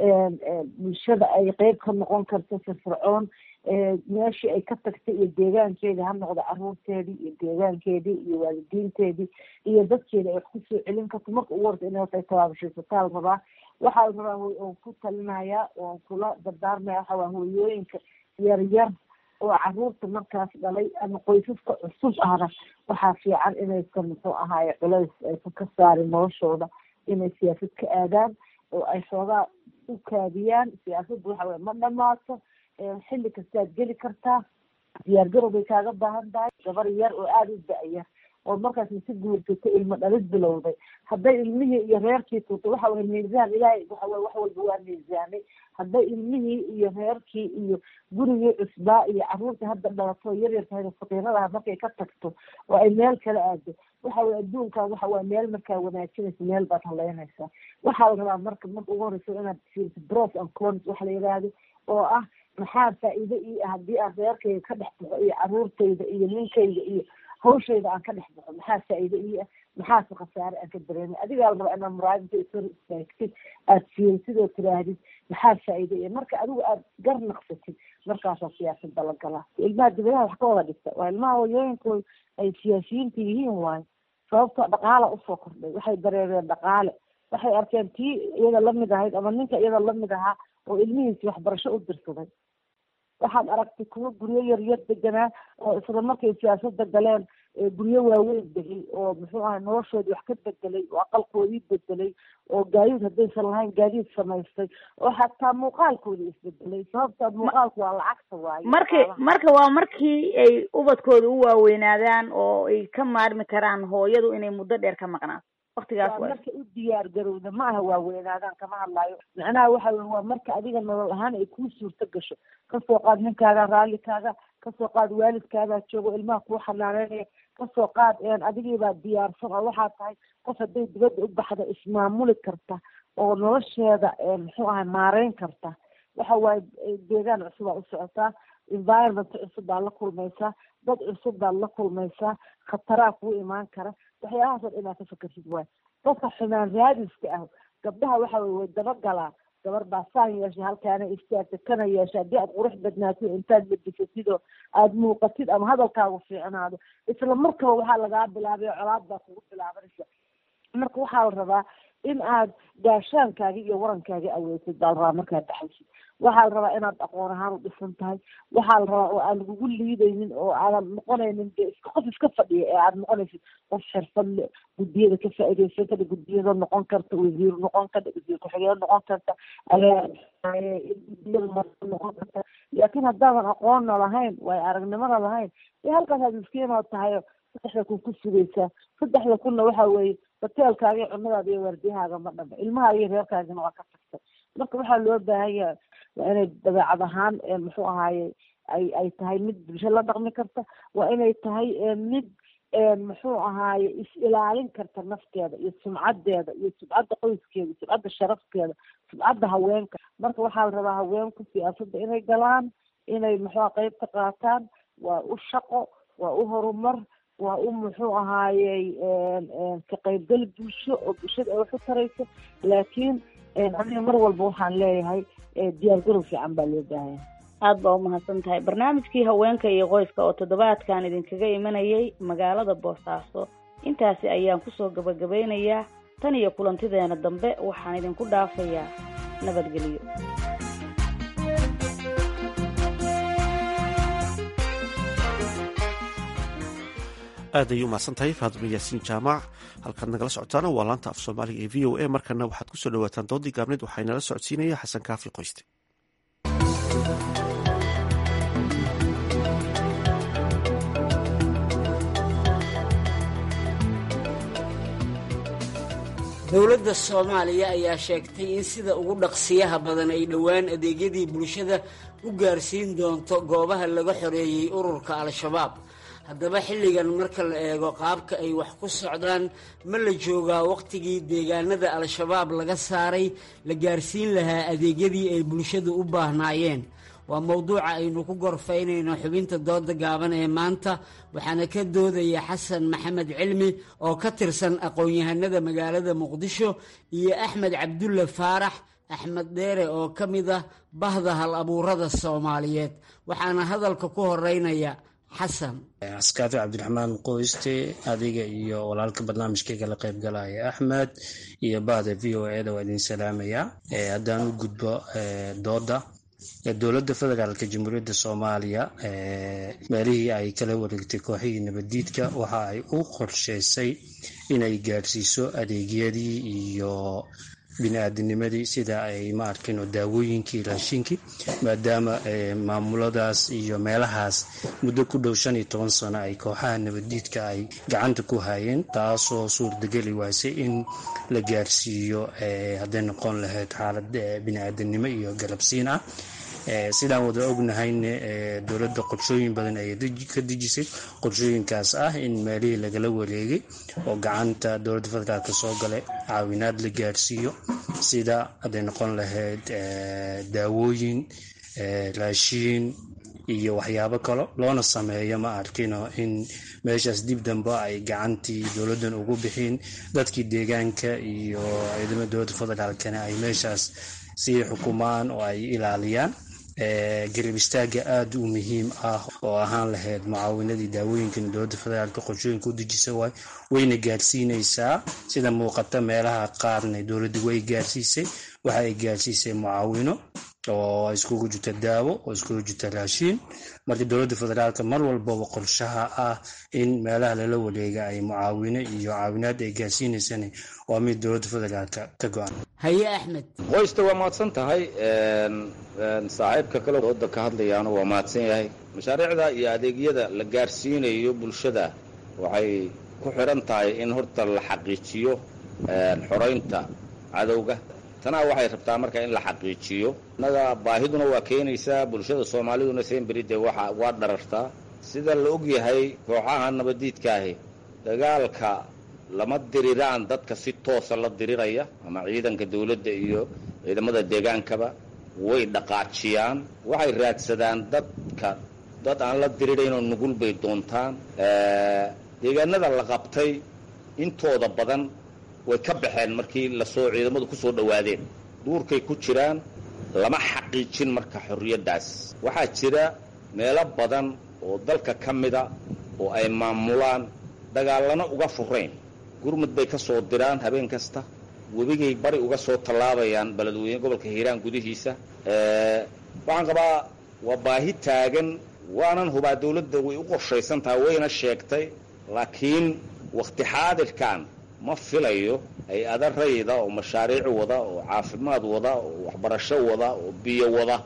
bulshada ay qeyb ka noqon karto firfircoon meeshii ay ka tagtay iyo deegaankeedii ha noqdo caruurteedii iyo deegaankeedii iyo waalidiinteedii iyo dadkeeda ay wax kusoo celin karto marka ugu horta inay horta ay tabaabashaysataa la rabaa waxaa la rabaa oon ku talinayaa oon kula dardaarmaya waxa waa hooyooyinka yar yar oo caruurta markaas dhalay ama qoysaska cusub ahna waxaa fiican inaysan muxuu ahaaye culays aysan ka saarin noloshooda inay siyaasad ka aadaan oo ay xoogaa u kaadiyaan siyaasadda waxa weye ma dhamaato xilli kastaad geli kartaa diyaar garow bay kaaga baahan tahay gabar yar oo aada u da-yar oo markaas masi guursato ilmo dhalid bilowday hadday ilmihii iyo reerkii tuurtay waxa weye miisaan ilaahay waxa weye wax walba waa miisaanay hadday ilmihii iyo reerkii iyo gurigii cusbaa iyo caruurtii hadda dhalato yaryar tahay faqiiradaha markay ka tagto oo ay meel kala aado waxa weye adduunkan waxa waa meel markaa wanaajinaysa meel baad haleynaysaa waxaa la rabaa marka marka ugu horeysa inaad fiiriso bros and cons waxa la yidhaahdo oo ah maxaa faa-iido ii ah haddii aan reerkayga ka dhex baxo iyo caruurtayda iyo ninkayga iyo hawshayda aan ka dhex baxo maxaa faa-iido ii ah maxaase khasaare aan ka dareemay adigaa la rabaa inaad muraadinta isor istaagtid aada fiirisid oo tiraahdid maxaa faa-iido ii marka adigu aada gar naqsatid markaasaa siyaasada la galaa ilmaha dibadaha wax ka wada dhigta waa ilmaha hooyooyinkooda ay siyaasiyiinta yihiin waayo sababtoo dhaqaala usoo kordhay waxay dareereen dhaqaale waxay arkeen tii iyada lamid ahayd ama ninka iyada lamid ahaa oo ilmihiisi waxbarasho u dirsaday waxaad aragtay kuwo guryo yaryar deganaa oo isla markay siyaasada galeen guryo waaweyn degay oo muxuu ahay noloshoodii wax ka bedelay oo aqalkoodii bedelay oo gaadiid haddaysan lahayn gaadiid samaystay oo xataa muuqaalkoodii isbedelay sababta muuqaalku waa lacagta waayo marki marka waa markii ay ubadkooda u waaweynaadaan oo ay ka maarmi karaan hooyadu inay muddo dheer ka maqnaato waktigaas waa marka u diyaar garowda ma aha waaweynaadaan kama hadlaayo macnaha waxa wey waa marka adiga nolol ahaan ay kuu suurto gasho kasoo qaad ninkaaga raallikaaga kasoo qaad waalidkaagaa joogo ilmaha kuu xanaaneynaya kasoo qaad adigiibaa diyaarsan oo waxaa tahay qof hadday dibadda u baxda ismaamuli karta oo nolosheeda muxuu ahay maareyn karta waxa waaye deegaan cusub aa u socotaa environment cusub baa la kulmaysaa dad cusub baad la kulmaysaa khataraa kuu imaan kara waxyaabahaas oo inaad ka fakersid waay dadka xumaan raadiska ah gabdhaha waxa weye way dabagalaan gabar baa saan yeeshay halkaana istaagta kana yeesha haddii aad qurux badnaatid intaad labisatid oo aada muuqatid ama hadalkaagu fiicnaado isla markaba waxaa lagaa bilaabay oo colaad baa kugu bilaabanaysa marka waxaa la rabaa in aad gaashaankaagi iyo warankaagi aweysid baa la rabaa markaad dhaxaysid waxaa la rabaa inaad aqoon ahaan u dhisan tahay waxaa la rabaa oo aan lagugu liidaynin oo aadan noqonaynin de iska qof iska fadhiya ee aad noqonaysid qof xirfad le guddiyada ka faa'iidaysan kada guddiyada noqon karta wasiir noqon karta wasiir ku-xigeen noqon karta guddiyada noqon karta laakiin haddaadan aqoonna lahayn waayo aragnimada lahayn dee halkaasaad miskiinoo tahay saddexda kun ku sugaysaa saddexda kunna waxa weeye hoteelkaaga iyo cunadaada iyo waardiyahaaga ma dhama ilmahaaga iyo reerkaagina waa ka tagtay marka waxaa loo baahan yahay waa inay dabeecad ahaan muxuu ahaaye ay ay tahay mid bulsho la dhaqmi karta waa inay tahay mid muxuu ahaaye is-ilaalin karta nafteeda iyo sumcadeeda iyo sumcadda qoyskeeda sumcadda sharafkeeda sumcadda haweenka marka waxaa la rabaa haweenku siyaasadda inay galaan inay muxua qeyb ka qaataan waa u shaqo waa u horumar waa u muxuu ahaayey ka qaybgal bulsho oo bulshada ay wax u tarayso laakiin aniga mar walba waxaan leeyahay diyaargarow fiican baa loo baahanya aada baa umahadsan tahay barnaamijkii haweenka iyo qoyska oo toddobaadkan idinkaga imanayay magaalada boosaaso intaasi ayaan kusoo gabagabeynayaa tan iyo kulantideena dambe waxaan idinku dhaafayaa nabadgelyo aad ayay umahadsan tahay faaduma yaasiin jaamac halkaad nagala socotaana waa laanta af soomaaliga ee v o a markana waxaad kusoo dhawaataan doodii gaabneed waxaa inala socodsiinaya xasan kaafi qoyste dowladda soomaaliya ayaa sheegtay in sida ugu dhaqsiyaha badan ay dhowaan adeegyadii bulshada u gaarsiin doonto goobaha laga xoreeyey ururka al-shabaab haddaba xilligan marka la eego qaabka ay wax ku socdaan ma la joogaa wakhtigii deegaanada al-shabaab laga saaray la gaarsiin lahaa adeegyadii ay bulshadu u baahnaayeen waa mowduuca aynu ku gorfaynayno xubinta dooda gaaban ee maanta waxaana ka doodaya xasan maxamed cilmi oo ka tirsan aqoon-yahanada magaalada muqdisho iyo axmed cabdulle faarax axmed dheere oo ka mid ah bahda hal abuurada soomaaliyeed waxaana hadalka ku horeynaya xasan askaafi cabdiraxmaan qoyste adiga iyo walaalka barnaamijkayga la qaybgalaya axmed iyo bahda v o eda waa idin salaamayaa haddaan u gudbo dooda dowladda federaalka jamhuuriyadda soomaaliya meelihii ay kala wareegtay kooxihii nabaddiidka waxa ay u qorshaysay inay gaadhsiiso adeegyadii iyo bini-aadinimadii sida ay ma arkino daawooyinkii raashinkii maadaama maamuladaas iyo meelahaas muddo ku dhow shan iyo toban sano ay kooxaha nabaddiidka ay gacanta ku hayeen taasoo suurtageli waysay in la gaarsiiyo hadday noqon lahayd xaalad bini-aadanimo iyo galabsiin ah sidaan wada ognahayne dowladda qorshooyin badan ayay ka dejisay qorshooyinkaas ah in meelihii lagala wareegay oo gacanta dowladda federaalk soo galay caawinaad la gaarsiiyo sida hadday noqon lahayd daawooyin raashiin iyo waxyaabo kale loona sameeyo ma arkino in meeshaas dib dambe ay gacantii dowladdan ugu bixin dadkii deegaanka iyo ciidamada dowladda federaalkana ay meeshaas sii xukumaan oo ay ilaaliyaan garab istaaga aada u muhiim ah oo ahaan lahayd mucaawinadii daawooyinkan dowladda federaalka qorshooyinka u dejisa waay wayna gaarsiinaysaa sida muuqata meelaha qaarna dowladda way gaarsiisay waxa ay gaarsiisay mucaawino oo iskugu jirta daawo oo iskugu jirta raashiin marka dowladda federaalka mar walbaba qorshaha ah in meelaha lala wareega ay mucaawino iyo caawinaad ay gaarsiinaysana waa mid dowladda federaalka ka go-an haye axmed qoysta waa mahadsan tahay saaxiibka kale dooda ka hadlayaana waa mahadsan yahay mashaariicda iyo adeegyada la gaarsiinayo bulshada waxay ku xiran tahay in horta la xaqiijiyo xoraynta cadowga tanaa waxay rabtaa marka in la xaqiijiyo innaga baahiduna waa keenaysaa bulshada soomaaliduna seenberide waa waa dharartaa sida la og yahay kooxaha nabaddiidkaahi dagaalka lama diriraan dadka si toosa la diriraya ama ciidanka dawladda iyo ciidamada deegaankaba way dhaqaajiyaan waxay raadsadaan dadka dad aan la diriraynoo nugul bay doontaan deegaanada la qabtay intooda badan way ka baxeen markii lasoo ciidamadu ku soo dhowaadeen duurkay ku jiraan lama xaqiijin marka xorriyaddaas waxaa jira meelo badan oo dalka ka mida oo ay maamulaan dagaallana uga furayn gurmud bay ka soo diraan habeen kasta webigay bari uga soo tallaabayaan beledweyne gobolka hiiraan gudihiisa waxaan qabaa waa baahi taagan waanan hubaa dawladda way u qorshaysan tahay wayna sheegtay laakiin wakhti xaadirkan ma filayo hay-ada rayida oo mashaariic wada oo caafimaad wada oo waxbarasho wada oo biyo wada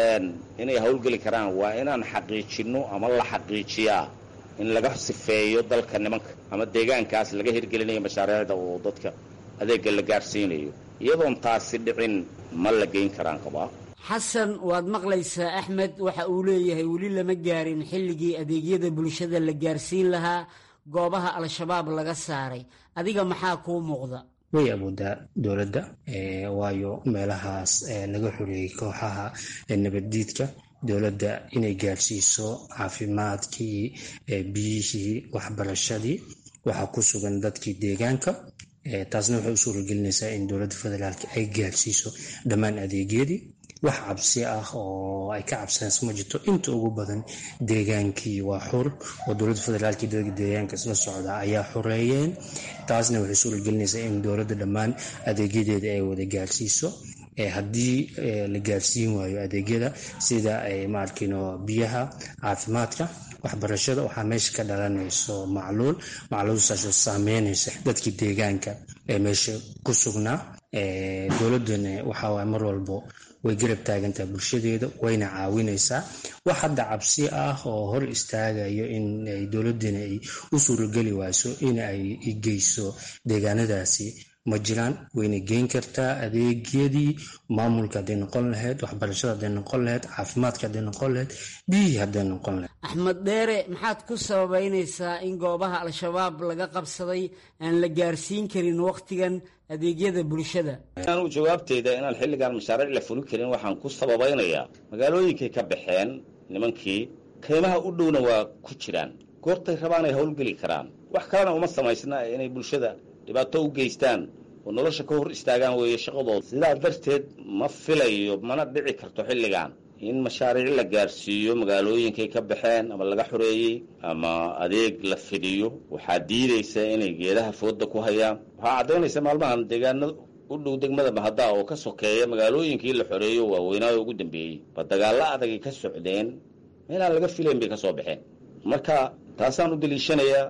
inay howlgeli karaan waa inaan xaqiijinno ama la xaqiijiyaa in laga sifeeyo dalka nimanka ama deegaankaas laga hirgelinayo mashaariicda oo dadka adeega la gaadhsiinayo iyadoon taasi dhicin ma la geyn karaan qabaa xasan waad maqlaysaa axmed waxa uu leeyahay weli lama gaarin xilligii adeegyada bulshada la gaarsiin lahaa goobaha al-shabaab laga saaray adiga maxaa kuu muuqda way awoodaa dowladda waayo meelahaas laga xoreeyey kooxaha nabaddiidka dowladda inay gaarsiiso caafimaadkii biyihii waxbarashadii waxaa ku sugan dadkii deegaanka taasna waxay u suuragelinaysaa in dowladda federaalk ay gaarsiiso dhammaan adeegyadii wax cabsi ah oo ay ka cabsanayso ma jirto inta ugu badan deegaankii waa xur oo dowladda federaalk dadka deegaanka isla socda ayaa xoreeyeen taasna waxay suuragelinaysaa in dowladda dhammaan adeegyadeeda ay wada gaarsiiso haddii la gaarsiin waayo adeegyada sida maarkino biyaha caafimaadka waxbarashada waxaa meesha ka dhalanayso macluul macluulsaasoo saameynaysa dadkii deegaanka ee meesha ku sugnaa dowladana waxawaay mar walbo way garab taagantaha bulshadeeda wayna caawinaysaa wax hadda cabsi ah oo hor istaagayo in dowladana ay u suurageli wayso in ay geyso deegaanadaasi ma jiraan wayna geyn kartaa adeegyadii maamulka hadday noqon lahayd waxbarashada hadday noqon lahayd caafimaadka hadday noqon lahayd biyihii hadday noqon lahayd axmed dheere maxaad ku sababeynaysaa in goobaha al-shabaab laga qabsaday aan la gaarsiin karin wakhtigan adeegyada bulshada anu jawaabteyda inaan xilligan mashaariic la fulin karin waxaan ku sababaynayaa magaalooyinkay ka baxeen nimankii kaymaha u dhowna waa ku jiraan goortay rabaan ay howlgeli karaan wax kalena uma samaysna inay bulshada dhibaato u geystaan oo nolosha ka hor istaagaan weeye shaqadooda sidaa darteed ma filayo mana dhici karto xilligan in mashaariic la gaarsiiyo magaalooyinkay ka baxeen ama laga xoreeyey ama adeeg la fidiyo waxaa diidaysa inay geedaha fooda ku hayaan waxaa caddaynaysa maalmahan deegaano u dhow degmada mahaddaa oo ka sokeeya magaalooyinkii la xoreeyo waaweynaayo ugu dambeeyey ba dagaallo adagay ka socdeen meelaan laga filayn bay ka soo baxeen marka taasaan u daliishanayaa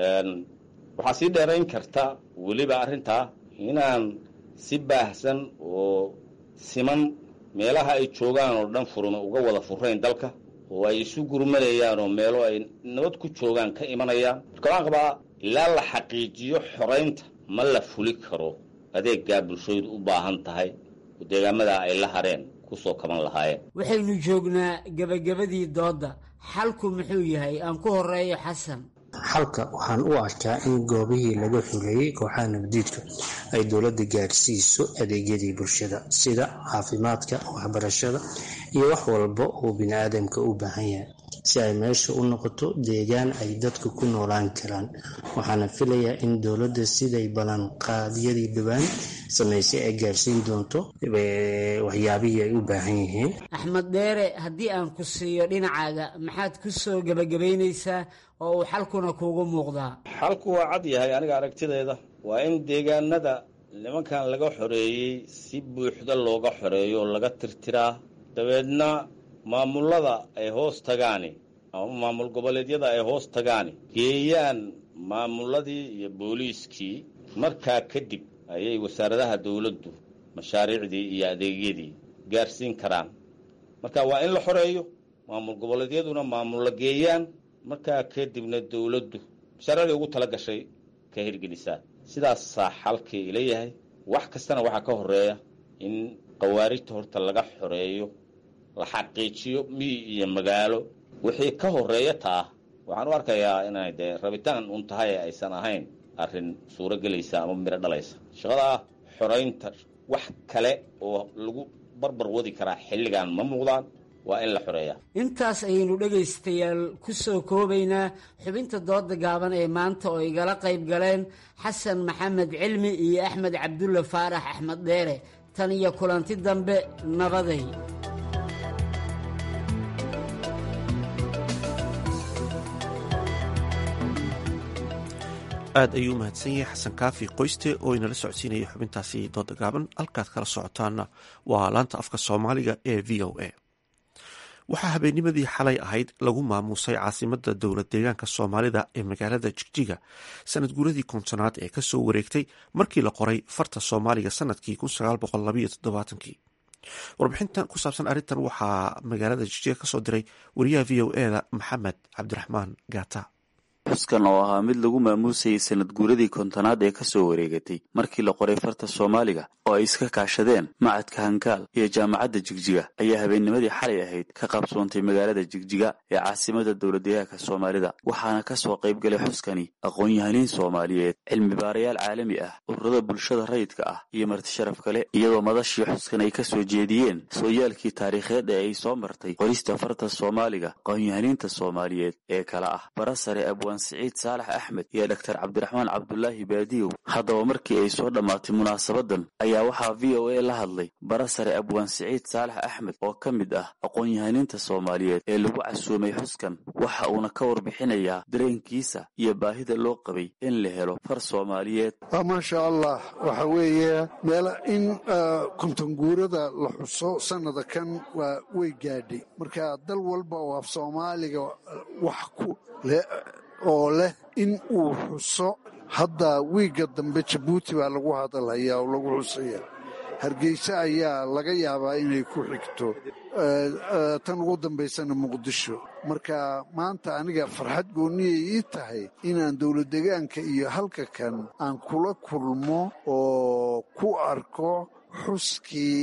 waxaa sii dheerayn karta weliba arrintaa inaan si baahsan oo siman meelaha ay joogaan oo dhan furma uga wada furayn dalka oo ay isu gurmanayaan oo meelo ay nabad ku joogaan ka imanayaan marka waxaan qabaa ilaa la xaqiijiyo xoraynta ma la fuli karo adeeggaa bulshadu u baahan tahay oo deegaamadaa ay la hareen kusoo kaban lahaayeen waxaynu joognaa gebagabadii doodda xalku muxuu yahay aan ku horeeyo xasan xalka waxaan u arkaa in goobihii laga xureeyey kooxaha nabadiidka ay dowladda gaarsiiso adeegyadii bulshada sida caafimaadka waxbarashada iyo wax walba uu bini-aadamka u baahan yahay si ay meesha u noqoto deegaan ay dadka ku noolaan karaan waxaana filayaa in dowladda siday ballanqaadyadii dhowaan samaysay ay gaarsiin doonto waxyaabihii ay u baahan yihiin axmed dheere haddii aan ku siiyo dhinacaaga maxaad ku soo gebagabaynaysaa oo uu xalkuna kuugu muuqdaa xalku waa cad yahay aniga aragtideeda waa in deegaanada nimankan laga xoreeyey si buuxda looga xoreeyo oo laga tirtiraa dabeedna maamullada ay hoos tagaani ama maamul goboleedyada ay hoos tagaani geeyaan maamulladii iyo booliiskii markaa kadib ayay wasaaradaha dowladdu mashaariicdii iyo adeegyadii gaarsiin karaan marka waa in la xoreeyo maamul goboleedyaduna maamulla geeyaan markaa kadibna dowladdu mashaariicdii ugu tala gashay ka hirgelisaa sidaasaa xalkii ila yahay wax kastana waxaa ka horeeya in khawaarijta horta laga xoreeyo la xaqiijiyo miyi iyo magaalo wixii ka horeeya taa waxaan u arkayaa inay dee rabitaan un tahay aysan ahayn arrin suuro gelaysa ama miro dhalaysa shaqadaa xoraynta wax kale oo lagu barbar wadi karaa xilligan ma muuqdaan waa in la xoreeyaa intaas ayaynu dhegaystayaal ku soo koobaynaa xubinta dooda gaaban ee maanta oo igala qayb galeen xasan maxamed cilmi iyo axmed cabdulle faarax axmed dheere tan iyo kulanti dambe nabaday aad ayuu u mahadsan yahay xasan kaafi qoyste oo inala socodsiinaya xubintaasi dooda gaaban halkaad kala socotaana waa laanta afka soomaaliga ee v o a waxaa habeennimadii xalay ahayd lagu maamuusay caasimada dowlad deegaanka soomaalida ee magaalada jigjiga sanad guuradii kontonaad ee kasoo wareegtay markii la qoray farta soomaaliga sanadkii kii warbixintan ku saabsan arrintan waxaa magaalada jigjiga kasoo diray wariyaha v o eda maxamed cabdiraxmaan gaata xuskan oo ahaa mid lagu maamuusayay sanad guuradii kontonaad ee kasoo wareegatay markii la qoray farta soomaaliga oo ay iska kaashadeen macadka hankaal iyo jaamacadda jigjiga ayaa habeennimadii xalay ahayd ka qabsoontay magaalada jigjiga ee caasimada dowladdeegaanka soomaalida waxaana kasoo qayb galay xuskani aqoon-yahaniin soomaaliyeed cilmi baarayaal caalami ah ururada bulshada rayidka ah iyo martisharaf kale iyadoo madashii xuskan ay kasoo jeediyeen sooyaalkii taariikheed ee ay soo martay qorista farta soomaaliga aqoon-yahaniinta soomaaliyeed ee kale ah barasare abwaan siciid saalax axmed iyo dhaktar cabdiraxmaan cabdulaahi baadiyow haddaba markii ay soo dhammaatay munaasabadan ayaa waxaa v o a la hadlay barasare abwaan siciid saalax axmed oo ka mid ah aqoon-yahaniinta soomaaliyeed ee lagu casuumay xuskan waxa uuna ka warbixinayaa dareenkiisa iyo baahida loo qabay in la helo far soomaaliyeed maasha allah waxa weeye meel in kontonguurada la xuso sannada kan waa way gaadhay marka dal walba oo af soomaaliga wax ku oo leh in uu xuso hadda wiigga dambe jabuuti baa lagu hadalhayaa oo lagu xusaya hargeysa ayaa laga yaabaa inay ku xigto tan ugu dambaysana muqdisho marka maanta aniga farxad goonniyay ii tahay inaan dowladdegaanka iyo halka kan aan kula kulmo oo ku arko xuskii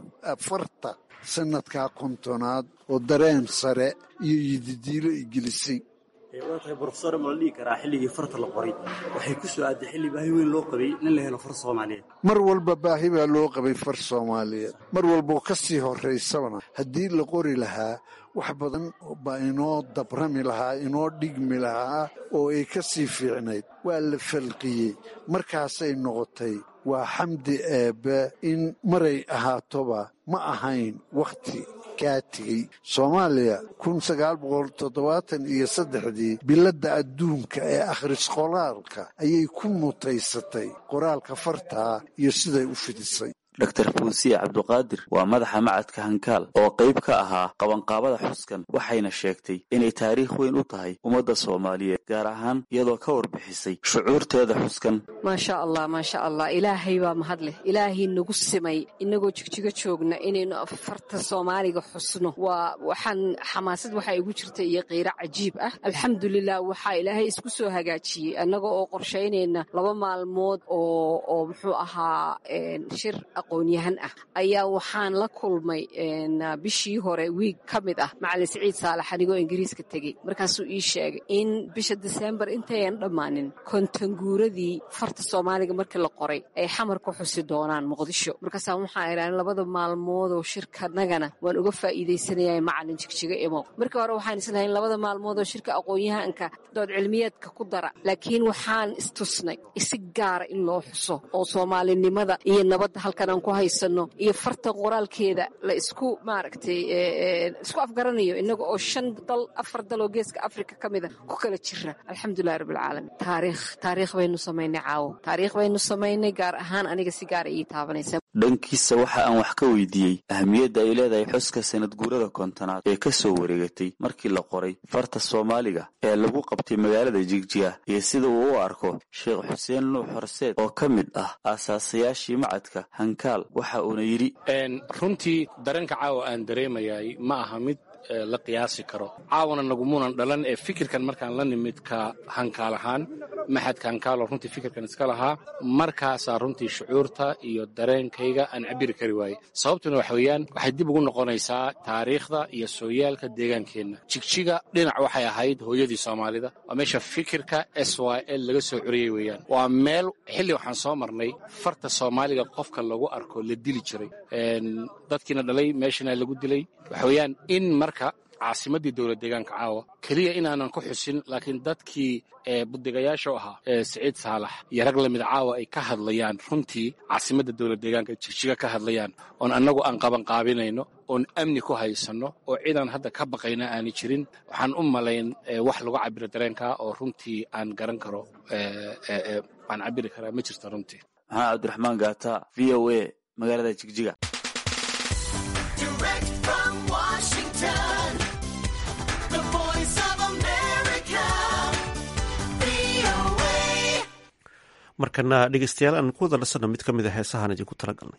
afarta sannadkaa kontonaad oo dareen sare iyo yididiilo i gelisay waa tahay brofesor ma la dhihi karaa xilligii farta la qoray waxay ku soo aaday xilli baahi weyn loo qabay in la helo far soomaaliyeed mar walba baahi baa loo qabay far soomaaliyeed mar walboo ka sii horraysabana haddii la qori lahaa wax badan baa inoo dabrami lahaa inoo dhigmi lahaa oo ay ka sii fiicnayd waa la falqiyey markaasay noqotay waa xamdi eebbe in maray ahaatoba ma ahayn wakhti kaa tegey soomaaliya kun sagaal boqol toddobaatan iyo saddexdii biladda adduunka ee akhris qoraalka ayay ku mutaysatay qoraalka fartaa iyo siday u fidisay dr fuusiye cabduqaadir waa madaxa macadka hankaal oo qayb ka ahaa qabanqaabada xuskan waxayna sheegtay inay taariikh weyn u tahay ummadda soomaaliyeed gaar ahaan iyadoo ka warbixisay shucuurteeda xuskan maasha allah maasha allah ilaahay baa mahad leh ilaahay nagu simay inagoo jigjigo joogna inaynu farta soomaaliga xusno waa waxaan xamaasad waxaa igu jirta iyo qiiro cajiib ah alxamdulilah waxaa ilaahay isku soo hagaajiyey annaga oo qorshaynayna laba maalmood oo oo muxuu ahaa shir aqoonyahan ah ayaa waxaan la kulmay bishii hore wiig ka mid ah macalin siciid saalax anigoo ingiriiska tegey markaasuu ii sheegay in bisha diseembar intayan dhammaanin kontanguuradii farta soomaaliga markii la qoray ay xamar ku xusi doonaan muqdisho markaasaa waxaan idhahan labada maalmoodoo shirkanagana waan uga faa'iidaysanaya macalin jigjiga imo markii hore waxaan islahayn labada maalmoodoo shirka aqoonyahanka dood cilmiyeedka ku dara laakiin waxaan istusnay si gaara in loo xuso oo soomaalinimada iyo nabadda halkan aan ku haysano iyo farta qoraalkeeda la isku maaragtay isku afgaranayo inaga oo shan dal afar dal oo geeska afrika ka mida ku kala jira alxamdulilahi rabbilcaalamiin taariikh taariikh baynu samaynay caawo taariikh baynu samaynay gaar ahaan aniga si gaara ii taabanaysa dhankiisa waxa aan wax ka weydiiyey ahamiyadda ay leedahay xuska sanad guurada kontonaad ee ka soo wareegatay markii la qoray farta soomaaliga ee lagu qabtay magaalada jigjiga iyo sida uu u arko sheekh xuseen nuux horseed oo ka mid ah aasaasayaashii macadka hankaal waxa uuna yidhi runtii dareenka caawa aan dareemayay ma aha mid la qiyaasi karo caawana nagumuunan dhalan ee fikirkan markaan la nimid ka hankaal ahaan maxadka hankaaloo runtii fikirkan iska lahaa markaasaa runtii shucuurta iyo dareenkayga aan cabiri kari waayey sababtuna waxa weeyaan waxay dib ugu noqonaysaa taariikhda iyo sooyaalka deegaankeenna jigjiga dhinac waxay ahayd hooyadii soomaalida waa meesha fikirka s y l laga soo curiyey weeyaan waa meel xilli waxaan soo marnay farta soomaaliga qofka lagu arko la dili jiray dadkiina dhalay meeshana lagu dilay waxa weeyaan in marka caasimaddii dowlad deegaanka caawa keliya inaanan ku xusin laakiin dadkii budigayaasha u ahaa siciid saalax iyo rag lamida caawa ay ka hadlayaan runtii caasimadda dowlad deegaanka jigjiga ka hadlayaan oon annagu aan qabanqaabinayno oon amni ku haysanno oo cidaan hadda ka baqayna aani jirin waxaan u malayn wax lagu cabiro dareenka oo runtii aan garan karo aan cabiri karaa ma jirto runtii maxamed cabdiraxmaan gaata v o a magaalada jigjiga markana dhegeystayaal aan ku wada nasanno mid ka mid a heesahaan idinku tala galnay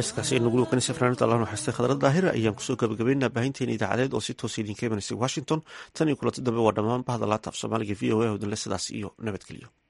heeskaasi aynu guli kanisa fanaanada allah naxariistay khadrad daahir ayaan kusoo gabagabaynaa baahinteena idaacadeed oo si toosa idinka imanaysa washington tan iyo kulanti dambe waa dhammaan bahda laata af soomaaliga v o a hodinle sidaas iyo nabadgelyo